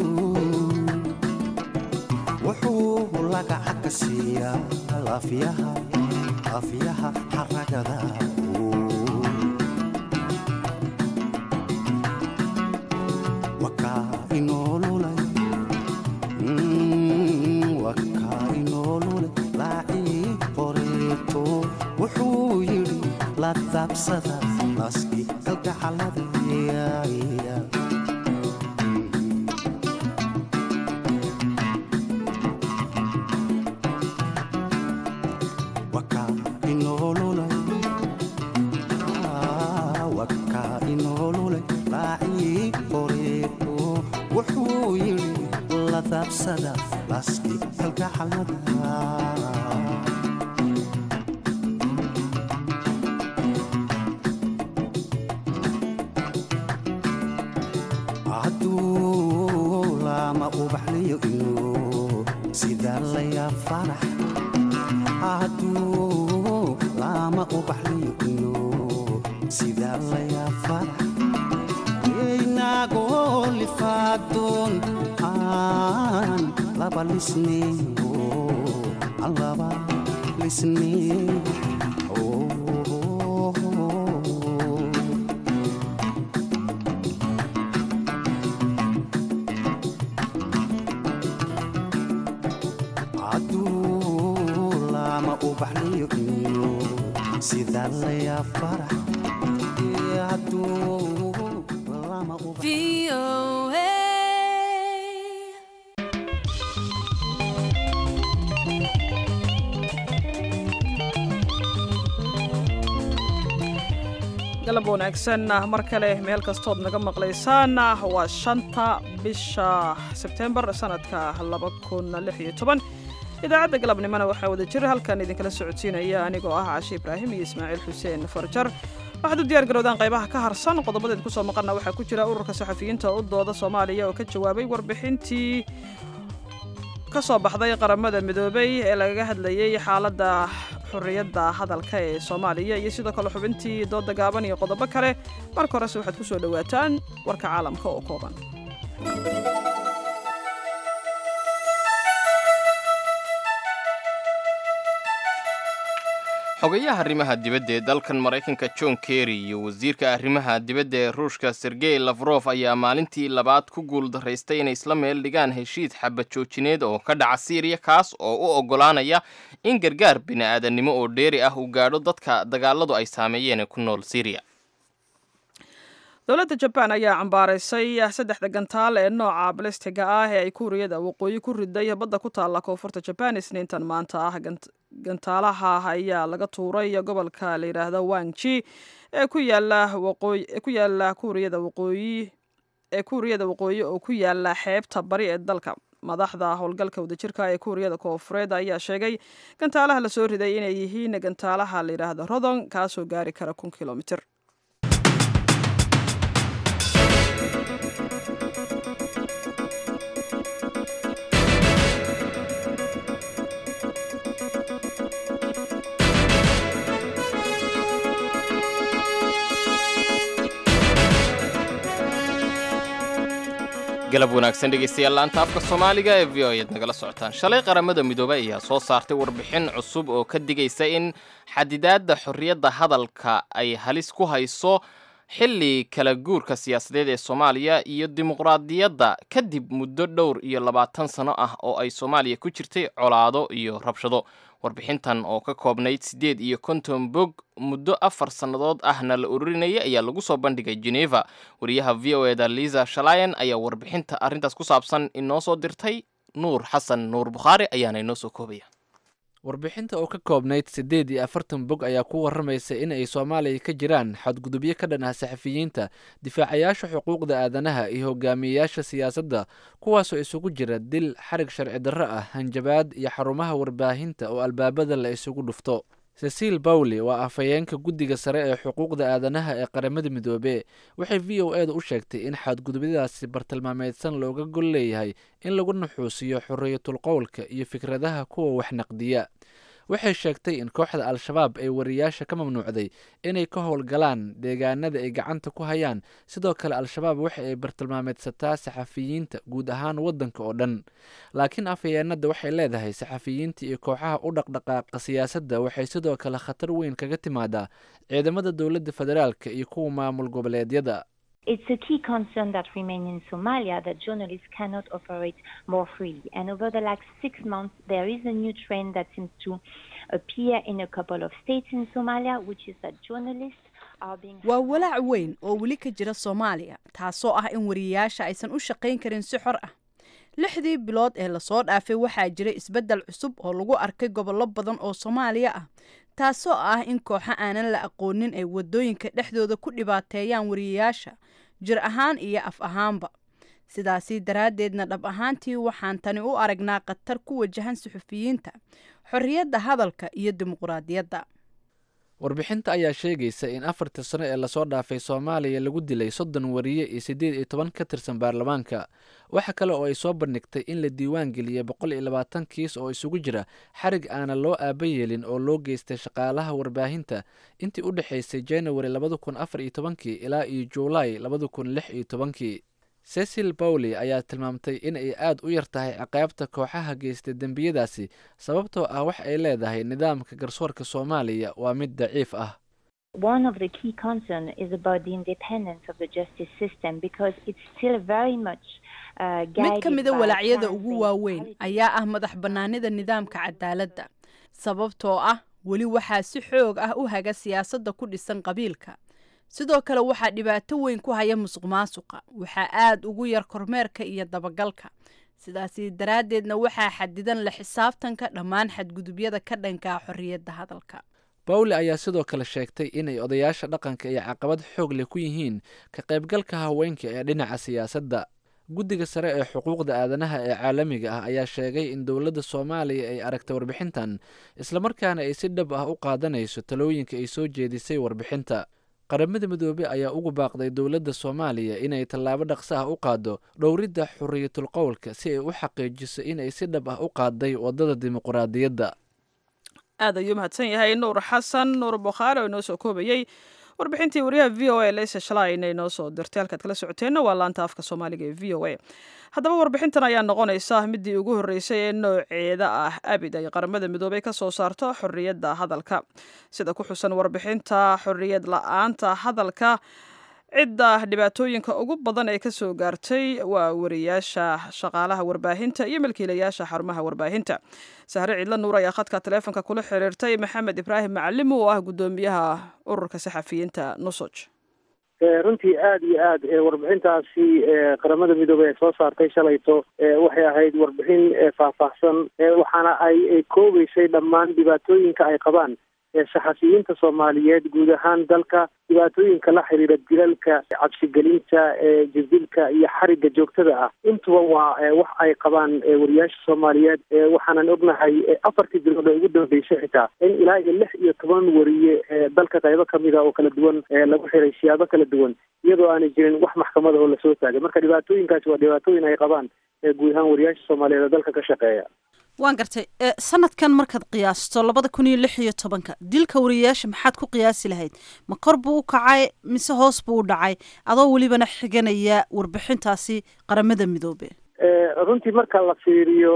wuxuu lagaca ka siiyaa lafyaha lafyaha xaragada wakaa inoolulay wakaa inoolulay laacii qoreeto wuxuu yidhi la daabsada naaskii kalgacalada wakaa inoolulay wakaa inoolulay laacii qoreeto wuxuu yidhi la daabsada naaskii kalgacalada hadduu lama ubaxliyo inuu sidaa layaa farax hadduu lama ubaxliyo inuu sidaa layaa farax inagoo lifaadoon aan laba lisneyo aan laba lisneyo hadduu lama ubaxliyo inuu sidaa layaa farax hadduu lama u galab wanaagsan mar kale meel kastood naga maqlaysaan waa shanta bisha sebtembar sanadka idaacadda galabnimona waxaa wada jira halkan idinkala socodsiinaya anigoo ah cashe ibraahim iyo ismaaciil xuseen farjar waxaad u diyaar garowdaan qaybaha ka harsan qodobadeed kusoo maqana waxaa ku jira ururka saxafiyiinta u dooda soomaaliya oo ka jawaabay warbixintii ka soo baxday qaramada midoobay ee lagaga hadlayay xaaladda xorriyadda hadalka ee soomaaliya iyo sidoo kale xubintii dooda gaaban iyo qodobo kale marka horese waxaad ku soo dhowaataan warka caalamka oo kooban xogayaha arrimaha dibadda ee dalkan maraykanka john kerry iyo wasiirka arrimaha dibadda ee ruushka sergey lafrof ayaa maalintii labaad ku guuldaraystay inay isla meel dhigaan heshiis xabad joojineed oo ka dhaca siiriya kaas oo u oggolaanaya in gargaar bini'aadannimo oo dheeri ah uu gaadho dadka dagaaladu ay saameeyeen ee ku nool siiriya dowladda jabaan ayaa cambaaraysay saddexda gantaal ee nooca balistiga ah ee ay kuuriyada waqooyi ku riday badda ku taalla koonfurta jabaan isniintan maanta ah gantaalaha ayaa laga tuuray gobolka la yidhaahdo wangji ee ku yaala waqooyi ee ku yaala kuuriyada waqooyi ee kuuriyada waqooyi oo ku yaala xeebta bari ee dalka madaxda howlgalka wadajirka ee kuuriyada koofureed ayaa sheegay gantaalaha lasoo riday inay yihiin gantaalaha la yidhaahdo rodon kaasoo gaari kara kun kilomitir galab wanaagsan dhegaystayaal laanta afka soomaaliga ee v o ayaad nagala socotaan shalay qaramada midoobey ayaa soo saartay warbixin cusub oo ka digaysa in xadidaadda xorriyadda hadalka ay halis ku hayso xilli kala guurka siyaasadeed ee soomaaliya iyo dimuqraadiyadda kadib muddo dhowr iyo labaatan sano ah oo ay soomaaliya ku jirtay colaado iyo rabshado warbixintan oo ka koobnayd siddeed iyo konton bog muddo afar sannadood ahna la ururinayay ayaa lagu soo bandhigay geneva wariyaha v o eda liza shalayan ayaa warbixinta arrintaas ku saabsan inoo soo dirtay nuur xasan nuur bukhaari ayaana inoo soo koobaya warbixinta oo ka koobnayd siddeed iyo afartan bog ayaa ku warramaysa in ay soomaaliya ka jiraan xadgudubyo ka dhan ah saxafiyiinta difaacayaasha xuquuqda aadanaha iyo hogaamiyeyaasha siyaasadda kuwaasoo isugu jira dil xarig sharci darro ah hanjabaad iyo xarumaha warbaahinta oo albaabada la isugu dhufto cecil bawley waa afhayeenka guddiga sare ee xuquuqda aadanaha ee qaramada midoobe waxay v o eda u sheegtay in xadgudubyadaasi bartilmaameedsan looga gol leeyahay in lagu nuxuusiyo xorriyatul qowlka iyo fikradaha kuwa wax naqdiya waxay sheegtay in kooxda al-shabaab ay wariyaasha ka mamnuucday inay ka howlgalaan deegaanada ay gacanta ku hayaan sidoo kale al-shabaab waxa ay bartilmaameedsataa saxafiyiinta guud ahaan waddanka oo dhan laakiin afhayeenada waxay leedahay saxafiyiinta iyo kooxaha u dhaqdhaqaaqa siyaasadda waxay sidoo kale khatar weyn kaga timaadaa ciidamada dowladda federaalka iyo kuwa maamul goboleedyada It's a key concern that remains in Somalia that journalists cannot operate more freely. And over the last six months, there is a new trend that seems to appear in a couple of states in Somalia, which is that journalists are being. waa walaac weyn oo weli ka jira soomaaliya taasoo ah in wariyayaasha aysan u shaqayn karin si xor ah lixdii bilood ee lasoo dhaafay waxaa jira isbeddel cusub oo lagu arkay gobollo badan oo soomaaliya ah taasoo ah in kooxo aanan la aqoonin ay wadooyinka dhexdooda ku dhibaateeyaan wariyayaasha jir ahaan iyo af ahaanba sidaasi daraaddeedna dhab ahaantii waxaan tani u aragnaa khatar ku wajahan suxufiyiinta xorriyadda hadalka iyo dimuqraadiyadda warbixinta ayaa sheegaysa in afartii sano ee lasoo dhaafay soomaaliya lagu dilay soddon wariye iyo siddeed iyo toban ka tirsan baarlamaanka waxa kale oo ay soo bandhigtay in la diiwaan geliyey boqol iyo labaatan kiis oo isugu jira xarig aanan loo aaba yeelin oo loo geystay shaqaalaha warbaahinta intii u dhexaysay january labada kun afar iyo tobankii ilaa iyo juulaay labada kun lix iyo tobankii cecil bawley ayaa tilmaamtay in ay aad u yar tahay ciqaabta kooxaha geystay dembiyadaasi sababtoo ah wax ay leedahay nidaamka garsoorka soomaaliya waa mid daciif ah One of the key concerns is about the independence of the justice system because it's still very much uh, mid ka guided mida by walaacyada plans ugu based waaweyn ayaa ah madax bannaanida nidaamka cadaaladda sababtoo ah weli waxaa si xoog ah u haga siyaasadda ku dhisan qabiilka sidoo kale waxaa dhibaato weyn ku haya musuq maasuqa waxaa aada ugu yar kormeerka iyo dabagalka sidaasi daraaddeedna waxaa xadidan la xisaabtanka dhammaan xadgudubyada ka dhankaa xorriyadda hadalka bawle ayaa sidoo kale sheegtay inay odayaasha dhaqanka iyo caqabad xoog leh ku yihiin ka qaybgalka haweenka ee dhinaca siyaasadda guddiga sare ee xuquuqda aadanaha ee caalamiga ah ayaa sheegay in dowladda soomaaliya ay aragtay warbixintan islamarkaana ay si dhab ah u qaadanayso talooyinka ay soo jeedisay warbixinta qaramada midoobey ayaa ugu baaqday dowladda soomaaliya inay tallaabo dhaqso ah u qaaddo dhowridda xuriyatul qowlka si ay u xaqiijiso inay si dhab ah u qaaday waddada dimuquraadiyadda aad ayuu mahadsan yahay nuur xasan nuur bukhaari oo inoo soo koobayey warbixintii wariyaha v o a leysa shalay inay noo soo dirtay halkaad kala socoteenna waa laanta afka soomaaliga ee v o a haddaba warbixintan ayaa noqonaysa midii ugu horreysay ee nooceeda ah abid ay qaramada midoobey ka soo saarto xorriyadda hadalka sida ku xusan warbixinta xorriyad la-aanta hadalka cidda dhibaatooyinka ugu badan ee ka soo gaartay waa wariyaasha shaqaalaha warbaahinta iyo milkiilayaasha xarumaha warbaahinta sahre ciidla nuur ayaa khadka taleefonka kula xiriirtay maxamed ibraahim macalim oo ah guddoomiyaha ururka saxafiyiinta nusoj runtii aada iyo aad warbixintaasi qaramada midoobey ay soo saartay shalayto waxay ahayd warbixin faahfaahsan waxaana ay koobeysay dhammaan dhibaatooyinka ay qabaan saxafiyiinta soomaaliyeed guud ahaan dalka dhibaatooyinka la xiriira dilalka cabsigelinta jirdilka iyo xariga joogtada ah intuba waa wax ay qabaan wariyaasha soomaaliyeed waxaanan ognahay afartii bilood ee ugu dambeysay xitaa in ilaa iyo lix iyo toban wariye dalka qaybo kamida oo kala duwan lagu xiray siyaabo kala duwan iyadoo aanay jirin wax maxkamada oo lasoo taagay marka dhibaatooyinkaasi waa dhibaatooyin ay qabaan guud ahaan wariyaasha soomaaliyeed ee dalka ka shaqeeya waan gartay sanadkan markaad qiyaasto labada kun iyo lix iyo tobanka dilka wariyayaasha maxaad ku qiyaasi lahayd ma kor buu u kacay mise hoos buu u dhacay adoo welibana xiganaya warbixintaasi qaramada midoobe runtii marka la fiiriyo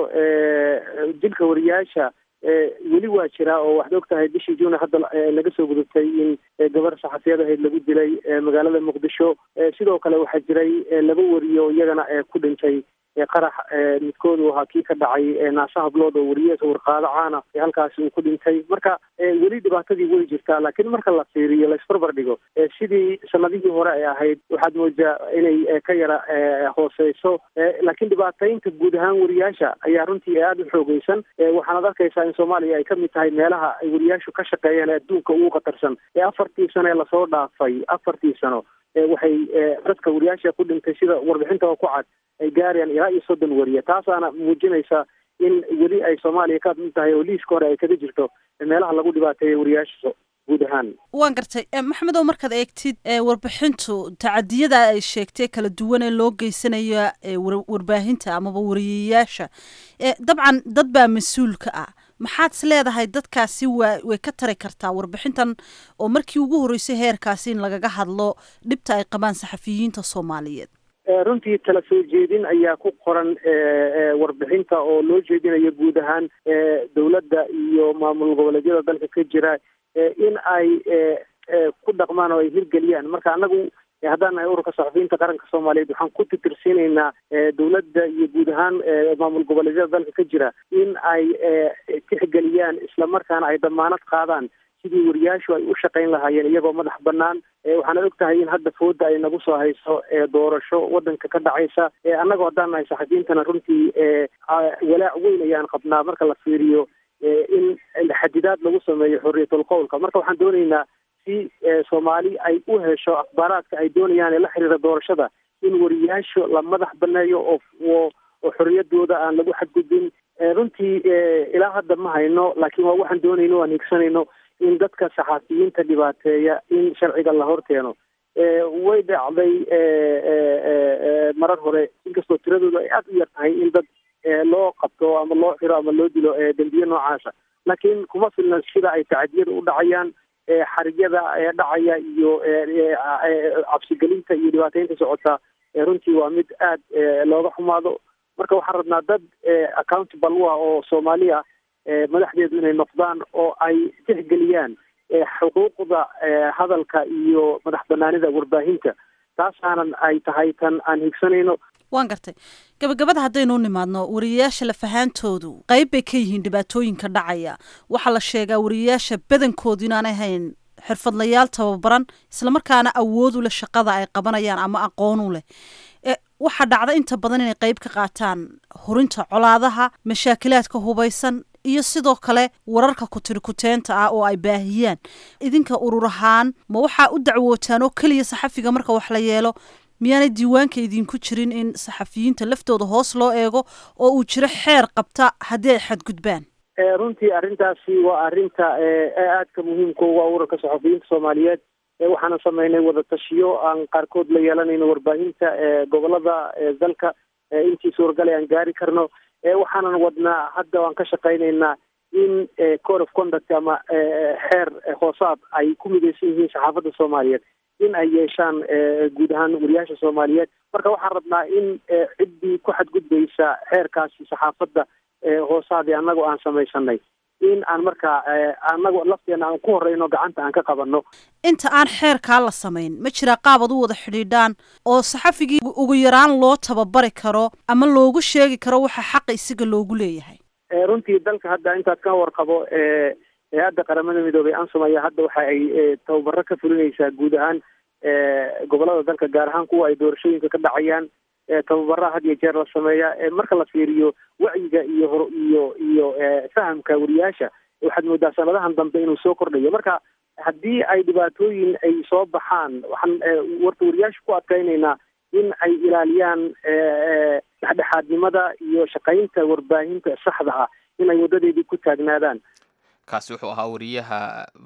dilka wariyayaasha weli waa jiraa oo waxaad og tahay bishii juuna hadda laga soo gudubtay in gabar saxafiyad ahayd lagu dilay magaalada muqdisho sidoo kale waxaa jiray laba wariye oo iyagana ku dhintay qarax midkoodu ahaa kii ka dhacay naashaha blood oo wariye warqaado caana halkaasi uu ku dhintay marka weli dhibaatadii way jirtaa laakiin marka la fiiriyo la isbarbar dhigo sidii sanadihii hore ay ahayd waxaad moodaa inay ka yara hooseyso laakiin dhibaataynta guud ahaan wariyaasha ayaa runtii aada u xoogeysan waxaanad arkaysaa in soomaaliya ay kamid tahay meelaha ay wariyaashu ka shaqeeyaan ee adduunka ugu khatarsan ee afartii sano ee lasoo dhaafay afartii sano waxay dadka wariyaasha ku dhintay sida warbixinta ku cad ay gaarayaan ilaa iyo soddon wariye taasaana muujinaysa in weli ay soomaaliya ka mid tahay oo liiska hore ay kaga jirto meelaha lagu dhibaateeya wariyaasha guud ahaan waan gartay maxamed oo markaad eegtid warbixintu tacadiyada ay sheegtay kala duwan ee loo geysanayo warbaahinta amaba wariyayaasha dabcan dad baa mas-uulka ah maxaad is leedahay dadkaasi waa way ka tari kartaa warbixintan oo markii ugu horreysay heerkaasi in lagaga hadlo dhibta ay qabaan saxafiyiinta soomaaliyeed runtii tala soo jeedin ayaa ku qoran warbixinta oo loo jeedinayo guud ahaan dowladda iyo maamul goboleedyada dalka ka jira in ay ku dhaqmaan oo ay hirgeliyaan marka anagu haddaan nahay ururka saxafiyiinta qaranka soomaaliyeed waxaan ku titirsiinaynaa dowladda iyo guud ahaan maamul goboleedyada dalka ka jira in ay tixgeliyaan islamarkaana ay damaanad qaadaan sidii wariyaashu ay u shaqayn lahaayeen iyagoo madax banaan waxaana og tahay in hadda fooda ay nagu soo hayso doorasho wadanka ka dhacaysa annagoo haddaan nahay saxafiyiintana runtii walaac weyn ayaan qabnaa marka la fiiriyo in xadidaad lagu sameeyo xorriyatul qowlka marka waxaan doonaynaa si soomaali ay u hesho akhbaaraadka ay doonayaan ee la xiriira doorashada in wariyaashu la madax baneeyo oo oo xorriyadooda aan lagu xadgudbin runtii ilaa hadda ma hayno laakiin waa waxaan doonayno waan higsanayno in dadka saxaafiyiinta dhibaateeya in sharciga la horkeeno way dhacday marar hore inkastoo tiradooda ay aada u yar tahay in dad loo qabto ama loo xiro ama loo dilo dembiye noocaasa laakiin kuma filna sida ay tacadiyada u dhacayaan xarigyada dhacaya iyo cabsigelinta iyo dhibaateynta socota runtii waa mid aada looga xumaado marka waxaan rabnaa dad accountable u ah oo soomaaliya madaxdeedu inay noqdaan oo ay tixgeliyaan xuquuqda hadalka iyo madax banaanida warbaahinta taasaanan ay tahay tan aan higsanayno waan gartay gabagabada haddaynu u nimaadno wariyayaasha lafahaantoodu qayb bay ka yihiin dhibaatooyinka dhacaya waxaa la sheegaa wariyayaasha badankoodu inaanay hayn xirfadlayaal tababaran islamarkaana awood u leh shaqada ay qabanayaan ama aqoon u leh waxaa dhacda inta badan inay qeyb ka qaataan hurinta colaadaha mashaakilaadka hubaysan iyo sidoo kale wararka kutirikuteenta ah oo ay baahiyaan idinka urur ahaan ma waxaa u dacwootaan oo keliya saxafiga marka wax la yeelo miyaanay diiwaanka idinku jirin in saxafiyiinta laftooda hoos loo eego oo uu jiro xeer qabta haddii ay xadgudbaan runtii arrintaasi waa arrinta aadka muhiimka uga ururka saxafiyiinta soomaaliyeed waxaana sameynay wadatashiyo aan qaarkood la yeelanayno warbaahinta gobolada dalka intii suuragalay aan gaari karno waxaanan wadnaa hadda waan ka shaqaynaynaa in code of conduct ama xeer hoosaad ay ku midaysan yihiin saxaafadda soomaaliyeed in ay yeeshaan guud ahaan wariyaasha soomaaliyeed marka waxaan rabnaa in ciddii ku xadgudbaysa xeerkaasi saxaafadda hoosaadii annagoo aan samaysanay in aan markaa annago lafteena aan ku horeyno gacanta aan ka qabanno inta aan xeerkaa la samayn ma jiraa qaab ad u wada xidhiidhaan oo saxafigii ugu yaraan loo tababari karo ama loogu sheegi karo waxa xaqa isaga loogu leeyahay runtii dalka hadda intaad ka warqabo hay-adda qaramada midoobay ansom ayaa hadda waxa ay tababaro ka fulinaysaa guud ahaan gobolada dalka gaar ahaan kuwa ay doorashooyinka ka dhacayaan tababaraha had iyo jeer la sameeya marka la fiiriyo wacyiga iyo hor iyo iyo fahamka wariyaasha waxaad moodaa sanadahan dambe inuu soo kordhayo marka haddii ay dhibaatooyin ay soo baxaan waxaan warta wariyaasha ku adkaynaynaa in ay ilaaliyaan dhexdhexaadnimada iyo shaqaynta warbaahinta saxda ah in ay wadadeedii ku taagnaadaan kaasi wuxuu ahaa wariyaha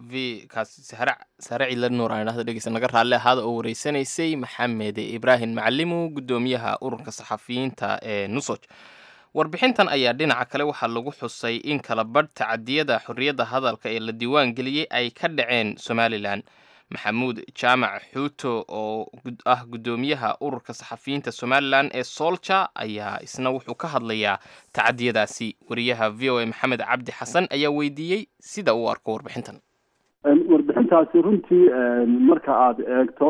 v kaasi sahre sahre cilla nuur aan idhahdo dhegeysa naga raalli ahaada oo wareysanaysay maxamed ibraahim macalimu guddoomiyaha ururka saxafiyiinta ee nusoj warbixintan ayaa dhinaca kale waxaa lagu xusay in kala badh tacadiyada xorriyadda hadalka ee la diiwaan geliyey ay ka dhaceen somalilan maxamuud jaamac xuuto oo ah guddoomiyaha ururka saxafiyiinta somalilan ee soolja ayaa isna wuxuu ka hadlayaa tacadiyadaasi wariyaha v o a maxamed cabdi xasan ayaa weydiiyey sida uu arko warbixintan warbixintaasi runtii marka aada eegto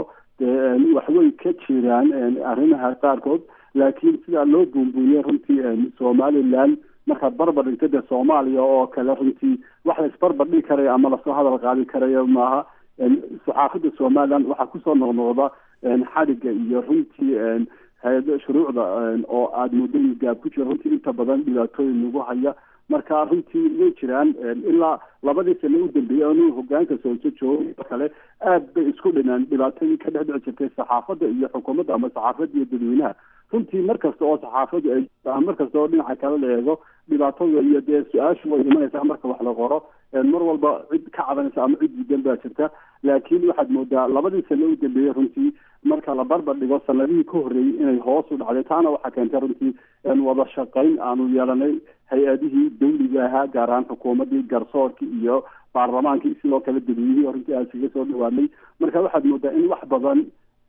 waxway ka jiraan arrimaha qaarkood laakiin sidaa loo buunbuuniyey runtii somalilan markaad barbar dhigto dee soomaaliya oo kale runtii wax la isbarbar dhigi karaya ama lasoo hadal qaadi karayo maaha saxaafadda somalilan waxaa kusoo noqnoqda xadhigga iyo runtii hay-ada shuruucda oo aada muddo gaab ku jiro runtii inta badan dhibaatooyin lagu haya marka runtii way jiraan ilaa labadii sano u dambeeyey anu hogaanka sooso jooga oo kale aad bay isku dhinaan dhibaatooyin ka dhex dhici jirtay saxaafadda iyo xukuumadda ama saxaafadda iyo dadweynaha runtii mar kasta oo saxaafaddu ay mar kasta oo dhinaca kale la eego dhibaatada iyo dee su-aashu way imanaysaa marka wax la qoro mar walba cid ka cabanaysa ama cid diidan baa jirta laakiin waxaad moodaa labadii sano u dambeeyey runtii marka la barbar dhigo sanadihii ka horreeyey inay hoos u dhacday taana waxaa keentay runtii wada shaqayn aanu yeelanay hay-adihii dawliga ahaa gaar ahaan xukuumaddii garsoorkii iyo baarlamaankii sidoo kale dadweynihii oo runtii aad kaga soo dhawaanay marka waxaad moodaa in wax badan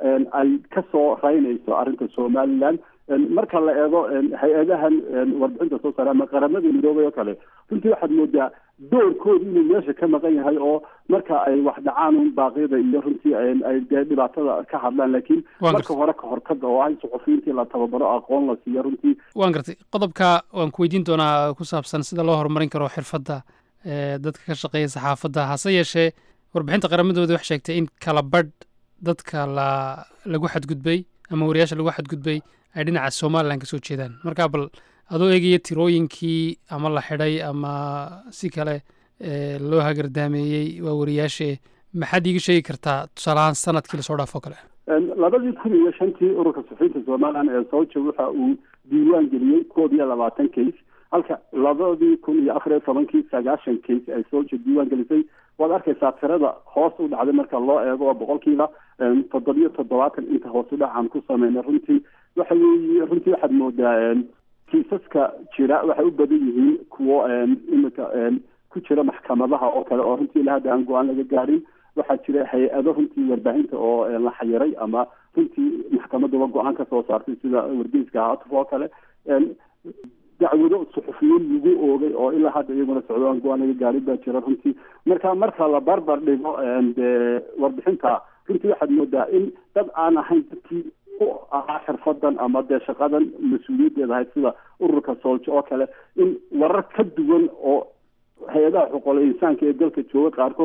ay kasoo raynayso arrinta somalilan marka la eego hay-adahan warbixinta soo saare ama qaramada midoobay oo kale runtii waxaad moodaa doorkooda inuu meesha ka maqan yahay oo marka ay wax dhacaan un baaqyada iyo runtii ay dee dhibaatada ka hadlaan laakiin marka hore ka hortaga oo ah suxufiyiintii la tababaro aqoon la siiyo runtii waan gartay qodobka waan ku weydiin doonaa ku saabsan sida loo horumarin karo xirfadda dadka ka shaqeeya saxaafadda hase yeeshee warbixinta qaramadooda wax sheegtay in kala badh dadka la lagu xadgudbay ama wariyaasha lagu xadgudbay ay dhinaca somalilan kasoo jeedaan marka bal adoo eegaya tirooyinkii ama la xidhay ama si kale loo hagardaameeyey waa wariyaashe maxaad iiga sheegi kartaa tusaalahaan sanadkii lasoo dhaafo kale labadii kun iyo shantii ururka suxufiyiinta somalilan ee sooja waxa uu diiwaan geliyey koob iyo labaatan case halka labadii kun iyo afar iyo tobankii sagaashan case ay sooja diiwaan gelisay waad arkaysaa tirada hoos u dhacday marka loo eego oo boqolkiiba toddobiyo toddobaatan inta hoos u dhacaan ku sameynay runtii waxa weeye runtii waxaad moodaa kiisaska jira waxay u badan yihiin kuwo imika ku jira maxkamadaha oo kale oo runtii ilaa hadda aan go-aan laga gaarin waxaa jira hay-ado runtii warbaahinta oo la xayiray ama runtii maxkamaduba go-aan ka soo saartay sida wargeyska haatuf oo kale dacwado suxufiyiin lagu oogay oo ilaa hadda iyaguna socdo aan go-aan laga gaarin baa jira runtii marka marka la barbar dhigo dee warbixinta runtii waxaad moodaa in dad aan ahayn dadkii u ahaa xirfadan ama dee shaqadan mas-uuliyaddeeda ahayd sida ururka sooljo oo kale in warar ka duwan oo hay-adaha xuquuqul insaanka ee dalka jooga qaarkood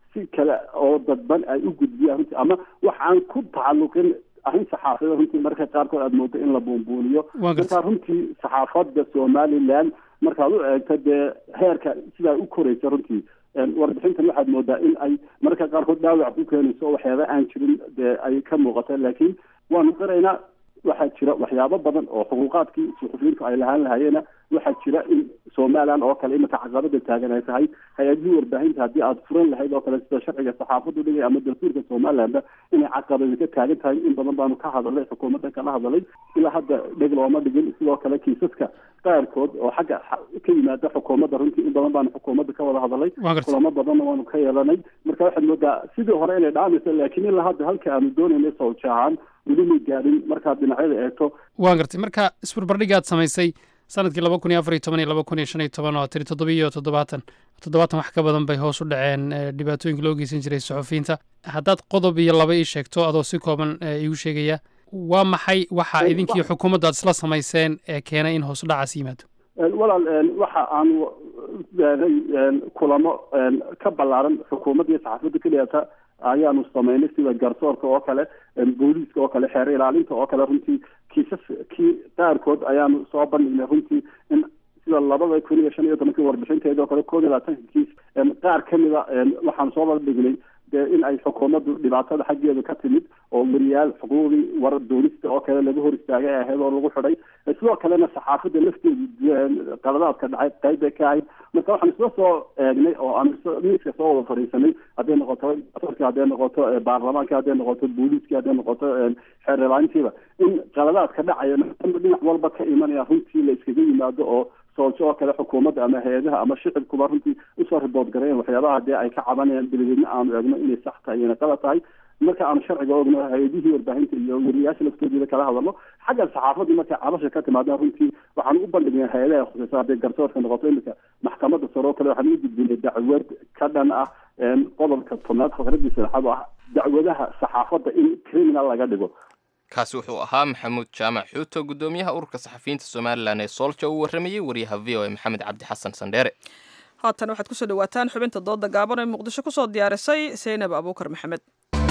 si kale oo dadban ay u gudbiyaan runtii ama wax aan ku tacalluqin arrin saxaafada runtii marka qaarkood aada moodo in la buunbuuniyo Waa gartay. marka runtii saxaafadda somaliland markaad u eegto dee heerka sidaa u koraysa runtii een, warbixintan waxaad moodaa in ay mararka qaarkood dhaawac ku keenayso oo waxyaaba aan jirin dee ay ka muuqata laakiin waanu qiraynaa waxaa jira waxyaabo badan oo xuquuqaadkii suxufiyiintu ay lahaan lahayeena waxaa jira in somaliland oo kale imika caqabada taagan ay tahay hay-adihii warbaahinta haddii aada furan lahayd oo kale sida sharciga saxaafadu dhigay ama dastuurka somalilandba inay caqabadi ka taagan tahay in badan baanu ka hadalay xukuumadda kala hadalay ilaa hadda dheg looma dhigin sidoo kale kiisaska qaarkood oo xagga xa- ka yimaada xukuumadda runtii in badan baanu xukuumadda ka wada hadalay Waa gartay. kulamo badanna waanu ka yeelanay marka waxaad moodaa sidii hore inay dhaamayso laakiin ilaa hadda halka aanu doonayna sawja ahaan weli may gaadhin markaad dhinacyada eegto waan gartay marka isbarbardhig aad samaysay sanadkii laba kun iyo afar iyo toban iyo laba kun iyo shan iyo toban oo tiri toddobiyo toddobaatan toddobaatan wax ka badan bay hoos u dhaceen eh, dhibaatooyinka loo geysan jiray suxufiyiinta haddaad qodob iyo laba ii sheegto adoo si kooban eh, iigu sheegaya waa maxay waxa Eh, idinkii wa- xukuumadda aad isla samayseen ee keenay in hoos u dhacaas yimaado Een, walaal een, waxa aanu leenay een, kulamo een, ka ballaaran xukuumadda iyo saxaafadda keliyata ayaanu samaynay sida garsoorka oo kale een, booliiska oo kale xeer ilaalinta oo kale runtii kiisaskii qaarkood ayaanu soo bandhignay runtii in sida labada kun iyo shan iyo tobankii warbixinteeda oo kale koob iyo labaatanka kiis een, qaar ka mida een, waxaanu soo bandhignay dee in ay xukuumaddu dhibaatada xaggeeda ka timid oo weriyaal xuquuqdii war doonista oo kale laga hor istaagay ay ahayd oo lagu xidhay sidoo kalena saxaafadda lafteedu een, qaladaadka dhacay qayb bay ka ahayd marka waxaan isla soo eegnay oo aan isla- miiska soo wada fadhiisanay hadday noqoto garsoorka hadday noqoto eh, baarlamaanka hadday noqoto booliiska hadday noqoto een, xeer ilaalintiiba in qaladaadka dhacaya maadaama dhinac walba ka imanaya runtii la iskaga yimaado oo soolsho oo kale xukuumadda ama hay-adaha ama shicibkuba runtii usoo ribood gareen waxyaabaha dee ay ka cabanayaan dabadeedna aanu eegno inay sax tahay iyona qalad tahay marka aanu sharciga ogno hay-adihii warbaahinta iyo weriyaasha laftoodida kala hadalno xagga saxaafadii markay cabasha ka timaadaan runtii waxaanu u bandhignay hay-adaha khusaysa hadday garsoorka noqoto imika maxkamadda sare oo kale waxaanu u gudbinay dacwad ka dhan ah een, qodobka tobnaad faqradiisa lexaad oo ah dacwadaha saxaafadda in criminal laga dhigo kaasi wuxuu ahaa maxamuud jaamac xuuto guddoomiyaha ururka saxafiyiinta somalilan ee soolja uu warramayey wariyaha v o a maxamed cabdi xasan sandheere haatan waxaad kusoo dhawaataan xubinta dooda gaaban ee muqdisho kusoo diyaarisay seynab abuukar maxamed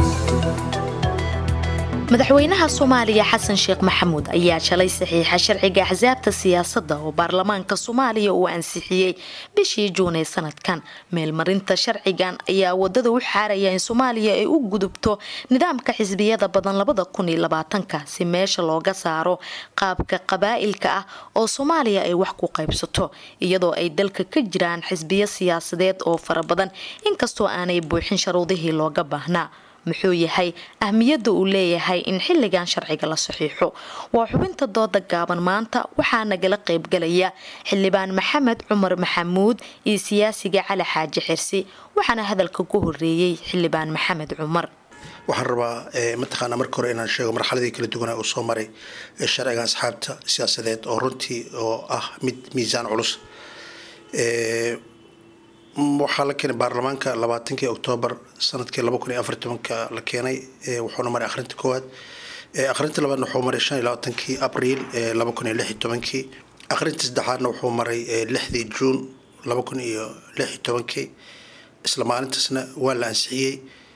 madaxweynaha soomaaliya xasan sheekh maxamuud ayaa shalay saxiixa sharciga axsaabta siyaasadda oo baarlamaanka soomaaliya uu ansixiyey bishii juun ee sanadkan meelmarinta sharcigan ayaa wadada u xaaraya in soomaaliya ay u gudubto nidaamka xisbiyada badan labada kun iyo labaatanka si meesha looga saaro qaabka qabaa'ilka ah oo soomaaliya ay wax ku qaybsato iyadoo ay dalka ka jiraan xisbiyo siyaasadeed oo fara badan inkastoo aanay buuxin sharuudihii looga baahnaa muxuu yahay ahmiyadda uu leeyahay in xilligan sharciga la saxiixo waa xubinta dooda gaaban maanta waxaa nagala qaybgalaya xildhibaan maxamed cumar maxamuud iyo siyaasiga cali xaaji xirsi waxaana hadalka ku horeeyey xildhibaan maxamed cumar waxaan rabaa eh, mataqaanaa marka hore inaan sheego marxaladii kala duwanaa uu soo maray eh, sharciga asxaabta siyaasadeed oo runtii oo ah mid miisaan culus Eh, m- waxaa la keenay baarlamaanka labaatankii oktoobar sanadkii laba kun iyo afar tobanka la keenay eh, wuxuuna maray akhrinta koowaad Eh, akhrinta labaadna wuxuu maray shan iyo labaatankii abriil eh, laba kun iyo lix iyo tobankii akhrinta saddexaadna wuxuu maray eh, lixdii juun laba kun iyo lix iyo tobankii isla maalintaasna waa la ansixiyey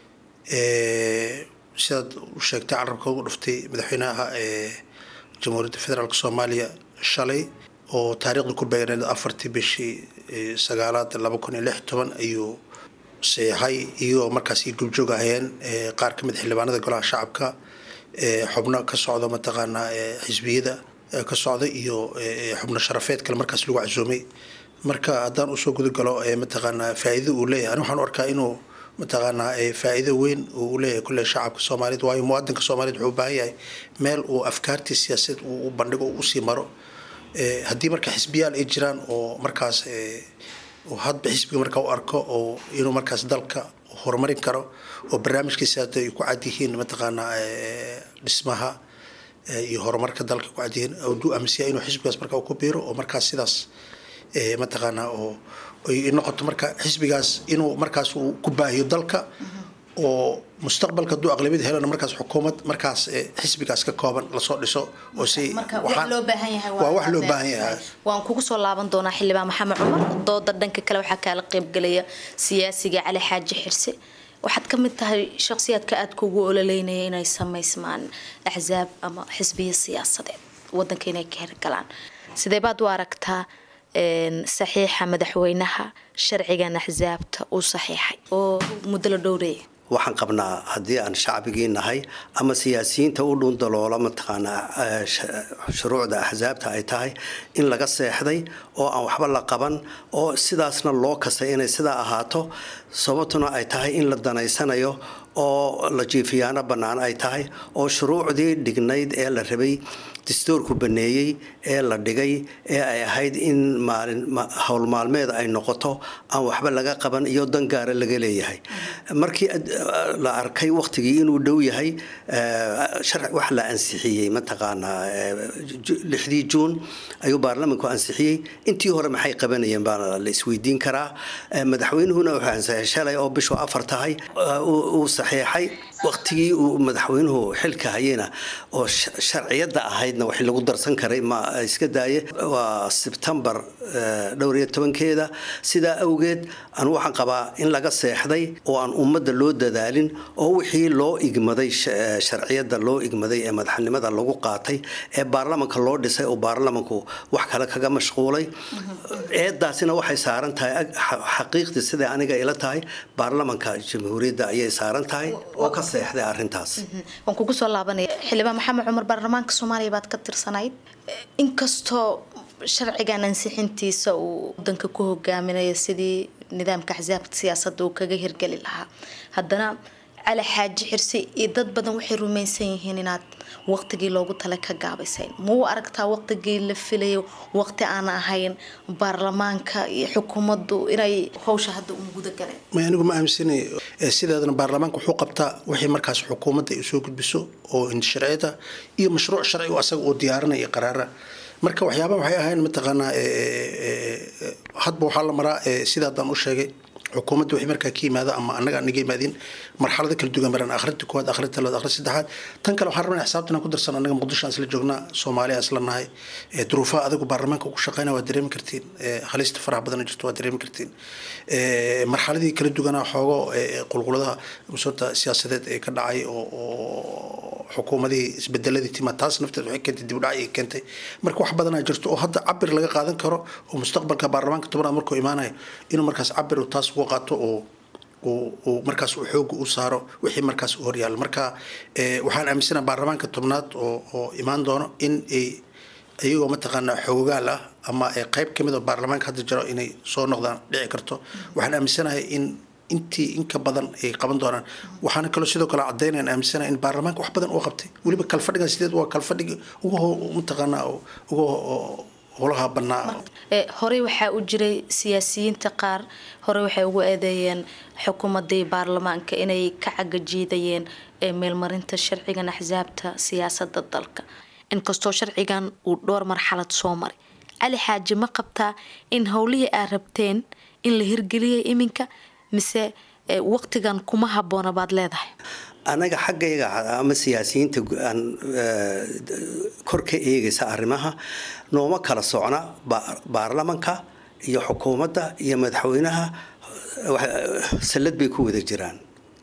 Eh, sidaad u sheegtay carabka ugu dhuftay madaxweynaha eh, jamhuuriyadda federaalk soomaaliya shalay oo taariikhda ku beegneed afartii bishii eh, sagaalaad laba kun iyo lix iyo toban ayuu saxay iyagoo markaas ay gubjoog ahayeen eh, qaar ka mid xildhibaanada golaha shacabka eh, xubno ka socda mataqaanaa eh, xisbiyada eh, ka socda iyo eh, xubno sharafeed kale markaas lagu casuumay marka haddaan usoo gudagalo eh, mataqaanaa faa'iido uu leeyahay ani waxaan u arkaa inuu mataqaanaa eh, faa'iido weyn uu leeyahay kulle shacabka soomaaliyeed waayo muwaadinka soomaaliyeed wuxuu u baahan yahay meel uu afkaartii siyaasadeed uu u bandhigo uu usii maro Eh, haddii marka xisbiyaal ay jiraan oo markaas eh, uu hadba xisbiga markaa u arko oo inuu markaas dalka horumarin karo oo barnaamijkiisa hadda ay ku cad yihiin mataqaanaa eh, dhismaha eh, iyo horumarka dalka ku cad yihiin uu aaminsan yahay inuu xisbigaas markaa uu ku biiro oo markaas sidaas eh, mataqaanaa oo ay noqoto marka xisbigaas inuu markaas uu ku baahiyo dalka oo mustaqbalka hadduu aqlabiyad helana markaas xukuumad markaas eh, xisbigaas ka kooban lasoo dhiso oo si marka wax waxaan- loo baahan yahay waa wax loo baahan yahay waan kugu soo laaban doonaa xildhibaan maxamed cumar dooda dhanka kale waxaa kaala qaybgelaya siyaasiga cali xaaji xirse waxaad ka mid tahay shakhsiyaadka aad kugu ololeynaya inay samaysmaan axsaab ama xisbiya siyaasadeed wadanka inay ka hirgalaan sidee baad u aragtaa een, saxiixa madaxweynaha sharcigan axsaabta uu saxiixay oo muddo la dhowreeya waxaan qabnaa haddii aan shacbigii nahay ama siyaasiyiinta u dhundaloola mataqaanaa eh, sh- shuruucda axsaabta ay tahay in laga seexday oo aan waxba la qaban oo sidaasna loo kasay inay sidaa ahaato sababtuna ay tahay in la danaysanayo oo la jiifiyaano bannaan ay tahay oo shuruucdii dhignayd ee la rabay dastuurku baneeyey ee la dhigay ee ay ahayd in maalin ma- howl maalmeed ay noqoto aan waxba laga qaban iyo dan gaara laga leeyahay markii ad- la arkay waqtigii inuu dhow yahay eh, sharci wax la ansixiyey mataqaanaa eh, ju- lixdii juun ayuu baarlamanku ansixiyey intii hore maxay qabanayeen baa la isweydiin karaa Eh, madaxweynuhuna wuxuu ansixiyay shalay oo bishu afar tahay eh, uu uu saxiixay waqtigii uu madaxweynuhu xilka hayena oo sh- sharciyadda ahaydna wax lagu darsan karay ma iska daaye waa sebtembar eh, dhowr iyo tobankeeda sidaa awgeed anu waxaan qabaa in laga seexday oo aan ummadda loo dadaalin oo wixii loo igmaday sh- eh, sharciyadda loo igmaday ee madaxnimada lagu qaatay ee baarlamanka loo dhisay oo baarlamanku wax kale kaga mashquulay eedaasina waxay saaran tahay ag- xa- xaqiiqdii siday aniga ila tahay baarlamanka jamhuuriyadda ayay saaran tahay oo ka seexday arrintaas waan kugu soo laabanaya xildhibaan maxamed cumar baarlamaanka soomaaliya baad ka tirsanayd inkastoo sharcigan ansixintiisa uu wadanka ku hogaaminayo sidii nidaamka axsaabta siyaasadda uu kaga hirgeli lahaa haddana cali xaaji xirsi iyo dad badan waxay rumaysan yihiin inaad waqtigii loogu tala ka gaabisayn ma u aragtaa waqtigii la filayo waqti aan ahayn baarlamaanka iyo xukuumaddu inay howsha hadda u guda galeen may anigu ma aaminsanayo Eh, sideedana baarlamaanka wuxuu qabtaa wixii markaas xukuumadda ay soo gudbiso oo sharciyada iyo mashruuc sharci oo asaga oo diyaarinaya qaraara marka waxyaabaha waxay ahayn mataqaanaa eh, eh, eh, hadba waxaa la maraa eh, sida haddaan u sheegay xukuumadda wixii markaa ka yimaada ama annaga anaga yimaadin marxalado kala duwan maraan akhrinta koowaad akhrinta labaad akhrinta saddexaad tan kale waxaan rabnaa xisaabtan aan ku darsan annaga muqdisho aan isla joognaa soomaaliya isla nahay Eh, duruufaha adagu baarlamaanka ugu shaqeynaya waa dareemi kartiin Eh, halista faraha badan jirto waa dareemi kartiin Eh, marxaladii kala duwanaa xoogo eh, qulquladaha musoota siyaasadeed ee ka dhacay oo oo xukuumadihii isbedeladii tima taas nafteed waxay keentay dib u dhac ay keentay marka wax badanaa jirto oo hadda cabir laga qaadan karo oo mustaqbalka baarlamaanka tobanaad markuu imaanayo inuu markaas cabir uu taas uga qaato oo uu uu markaas uu xooga u saaro wixii markaas u horyaalo marka eh, waxaan aaminsanaha baarlamaanka tobnaad oo oo imaan doono in ay iyagoo mataqaanaa xoogaal ah ama ay qayb ka mid oo baarlamaanka hadda jiro inay soo noqdaan dhici karto waxaan aaminsanahay in intii inka badan ay qaban doonaan waxaana kaloo sidoo kale caddaynayaan aaminsanahay in baarlamaanka wax badan uu qabtay weliba kalfadhigan sideed waa kalfadhigi ugu ho- mataqaanaa oo- ugu ho- howlaha bannaa Ee, horey waxaa u jiray siyaasiyiinta qaar horey waxay ugu eedeeyeen xukuumadii baarlamaanka inay ka cagajiidayeen ee meelmarinta sharcigan axsaabta siyaasada dalka inkastoo sharcigan uu dhowr marxalad soo maray cali xaaji ma qabtaa in howlihii aad rabteen in la hirgeliyay iminka mise ee, waqtigan kuma habboona baad leedahay anaga xaggayga ama siyaasiyiinta gu- aan eh, kor ka eegaysa arrimaha nooma kala socna ba- baarlamanka iyo xukuumadda iyo madaxweynaha wax- sallad bay ku wada jiraan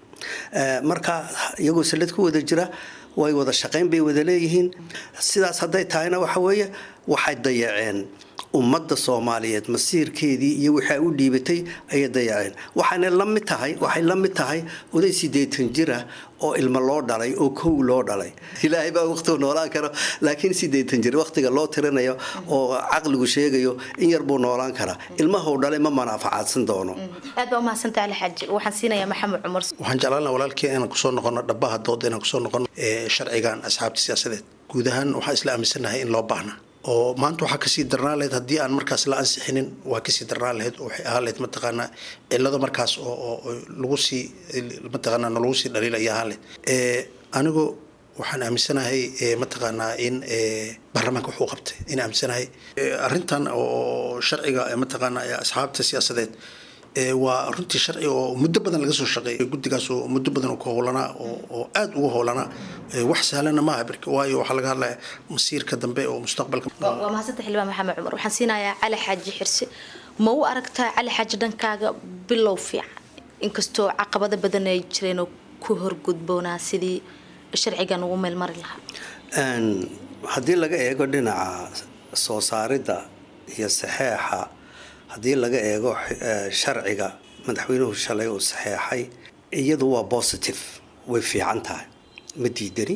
Eh, marka iyagoo sallad ku wada jira way wada shaqayn bay wada leeyihiin sidaas hadday tahayna waxa weeye waxay dayaceen ummadda soomaaliyeed masiirkeedii iyo wixii ay u dhiibatay ayay dayaceen waxayna la mid tahay waxay la mid tahay oday sideetan jira oo ilmo loo dhalay oo kow loo dhalay ilaahay baa waqtigu noolaan karo laakiin sideetan jir waqtiga loo tirinayo oo caqligu sheegayo in yar buu noolaan karaa ilmahuu dhalay ma manaafacaadsan doono aad baa umahadsantaha cali xaaji waxaan siinayaa maxamed cumar waxaan jeclaan lahaa walaalkii inaan kusoo noqono dhabaha dooda inaan kusoo noqono ee sharcigan asxaabta siyaasadeed guud ahaan waxaan isla aaminsanahay in loo baahna oo maanta waxaa kasii darnaan lahayd haddii aan markaas la ansixinin waa kasii darnaan lahayd oo waxay ahaan lahayd mataqaanaa cillado markaas oo oo oo lagu sii mataqaanaa lagu sii dhaliilaya ahaan lahayd ee anigu waxaan aaminsanahay ee, mataqaanaa in ee, baarlamaanka wuxuu qabtay in aaminsanahay Ee, arrintan oo sharciga ee, mataqaanaa ee asxaabta siyaasadeed waa runtii sharci oo muddo badan laga soo shaqeeyay guddigaas oo muddo badan ku howlanaa oo aada ugu howlanaa wax sahlana maaha birka waayo waxaa laga hadlaya masiirka dambe oo mustaqbalka waa mahadsanta xildhibaan maxamed cumar waxaan siinayaa cali xaaji xirse ma u aragtaa cali xaaji dhankaaga bilow fiican inkastoo caqabado badan ay jireen oo ku horgudboonaa sidii sharcigan ugu meelmari lahaa haddii laga eego dhinaca soo saaridda iyo saxeexa haddii laga eego sharciga madaxweynuhu shalay uu saxeexay iyadu waa positive way fiican tahay ma diidani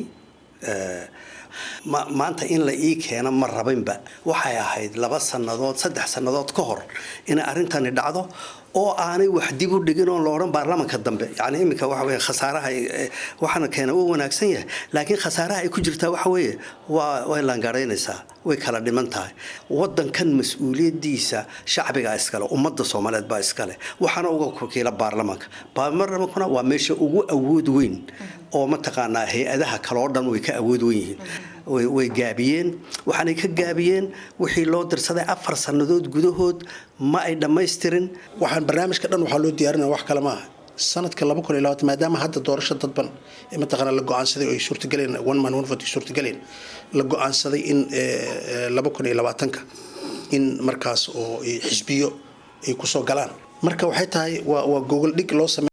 maanta in la ii keeno ma rabinba waxay ahayd laba sannadood saddex sannadood ka hor inay arrintani dhacdo oo aanay wax dib u dhigin oon la odhan baarlamanka dambe yani iminka waxa weye khasaaraha waxaana keena uu wanaagsan yahay laakiin khasaaraha ay ku jirtaa waxa weeye waa way laangaraynaysaa way kala dhiman tahay wadankan mas-uuliyadiisa shacbigaa iskale ummadda soomaaliyeed baa iskale waxaana uga wakiila baarlamanka baarlamankuna waa meesha ugu awood weyn oo mataqaanaa hay-adaha kale oo dhan way ka awood weyn yihiin way gaabiyeen waxaanay ka gaabiyeen wixii loo dirsaday afar sannadood gudahood ma ay dhammaystirin waxaan barnaamijka dhan waxaa loo diyaarinaya wax kale maaha sanadka laba kun iyo labaatan maadaama hadda doorasho dadban mataqaana la go-aansaday oo ay suurtagaleen one man one vote ay suurtagaleen la go-aansaday in laba kun iyo labaatanka in markaas oo xisbiyo ay kusoo galaan marka waxay tahay waa waa gogol dhig loo samey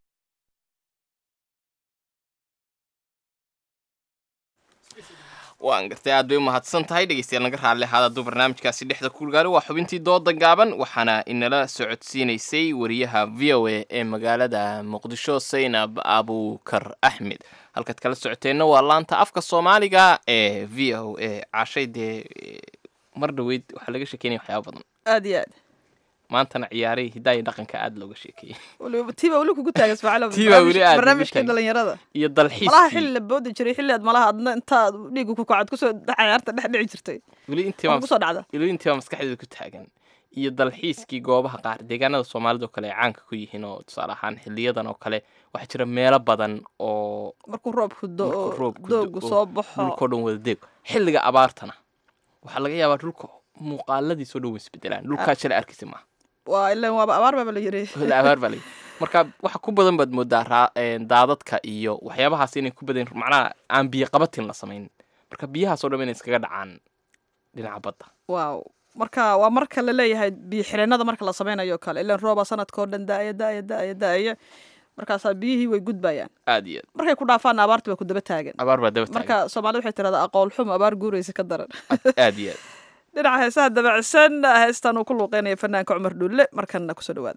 waan gartay aad bay u mahadsan tahay dhegeystayaal naga raalli ahaad hadduu barnaamijkaasi dhexda kuulgaari waa xubintii dooda gaaban waxaana inala socodsiinaysay wariyaha v o a ee magaalada muqdisho saynab abukar axmed halkaad kala socoteenna waa laanta afka soomaaliga ee v o a cashay dee mar dhaweyd waxaa laga sheekeynaya waxyaaba badan aad iyo aad maantana ciyaarihii hidaaya dhaqanka aada looga sheekeeyey tiibaa weli kugu taagan ismaaciil Tiibaa weli aad barnaamijkii ugu taagan. dhalinyarada iyo malaha dalxiiskii xilli la boodi jiray xilli aad malaha adna intaad dhiigu ku kacad kusoo cayaarta dhex dhici jirtay weli Waa kusoo dhacda weli intiibaa maskaxdeeda ku taagan iyo dalxiiskii goobaha qaar deegaanada soomaalida oo kale ay caanka ku yihiin oo tusaale ahaan xiliyadan oo kale waxaa jira meelo badan oo markuu roobku do markuu oo roobku doogu da'o, soo baxo dhulkoo dhan wada deeg xilliga abaartana waxaa laga yaabaa dhulka muuqaaladiisoo dhan way isbedelaan dhulkaa shalay arkaysa maaha waa ilan waaba abaar baaba la yiri wada abaar baa layi marka waxa ku badan baad moodaa raa- een, daadadka iyo waxyaabahaas inay ku badan macnaha aan biyo qabatin la samayn marka biyahaasoo dhan inay iskaga dhacaan dhinaca badda waaw marka waa marka la leeyahay biyo xireenada marka la sameynayo kale ilan rooba sanadkao dhan daaya daaya daaya daaya markaasaa biyihii way gudbayaan aad iyo aad markay ku dhaafaan abaarti baa ku daba taagan abaar baa daba taagan marka soomaalida waxay tirahdaa aqool xumo abaar guuraysa ka daran aad iyo aad dhinaca heesaha dabacsan heestan uu ku luuqeynaya fanaanka cumar dhulle markanna kusoo dhawaada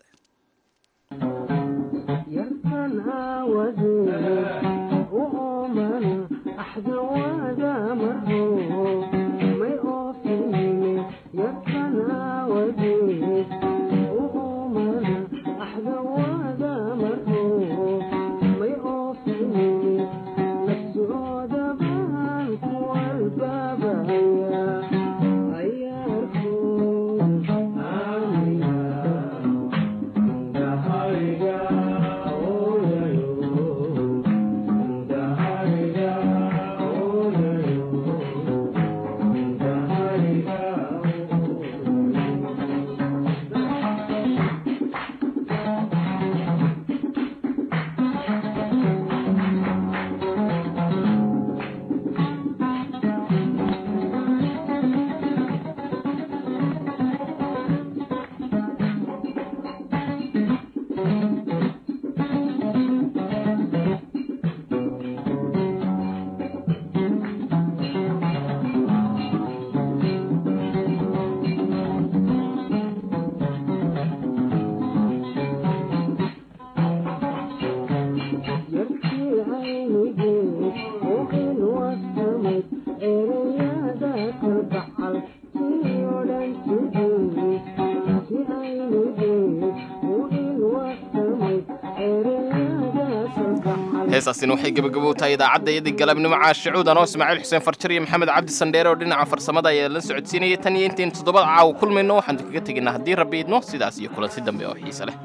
heesaasina waxay gebagabo tahay idaacadda iyadii galabnimo caashicuud anoo ismaaciil xuseen farjar iyo maxamed cabdi sandheere oo dhinaca farsamada ayaa la socodsiinayay tan iyo intayn toddobada caawa kulmayno waxaan kaga tegaynaa haddii rabbi idmo sidaas iyo kulanti dambe oo xiise leh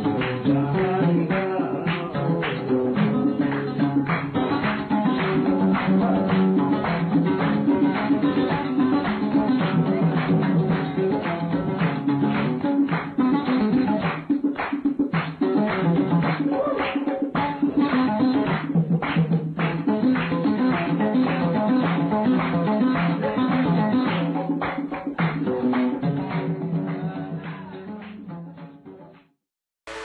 Thank you.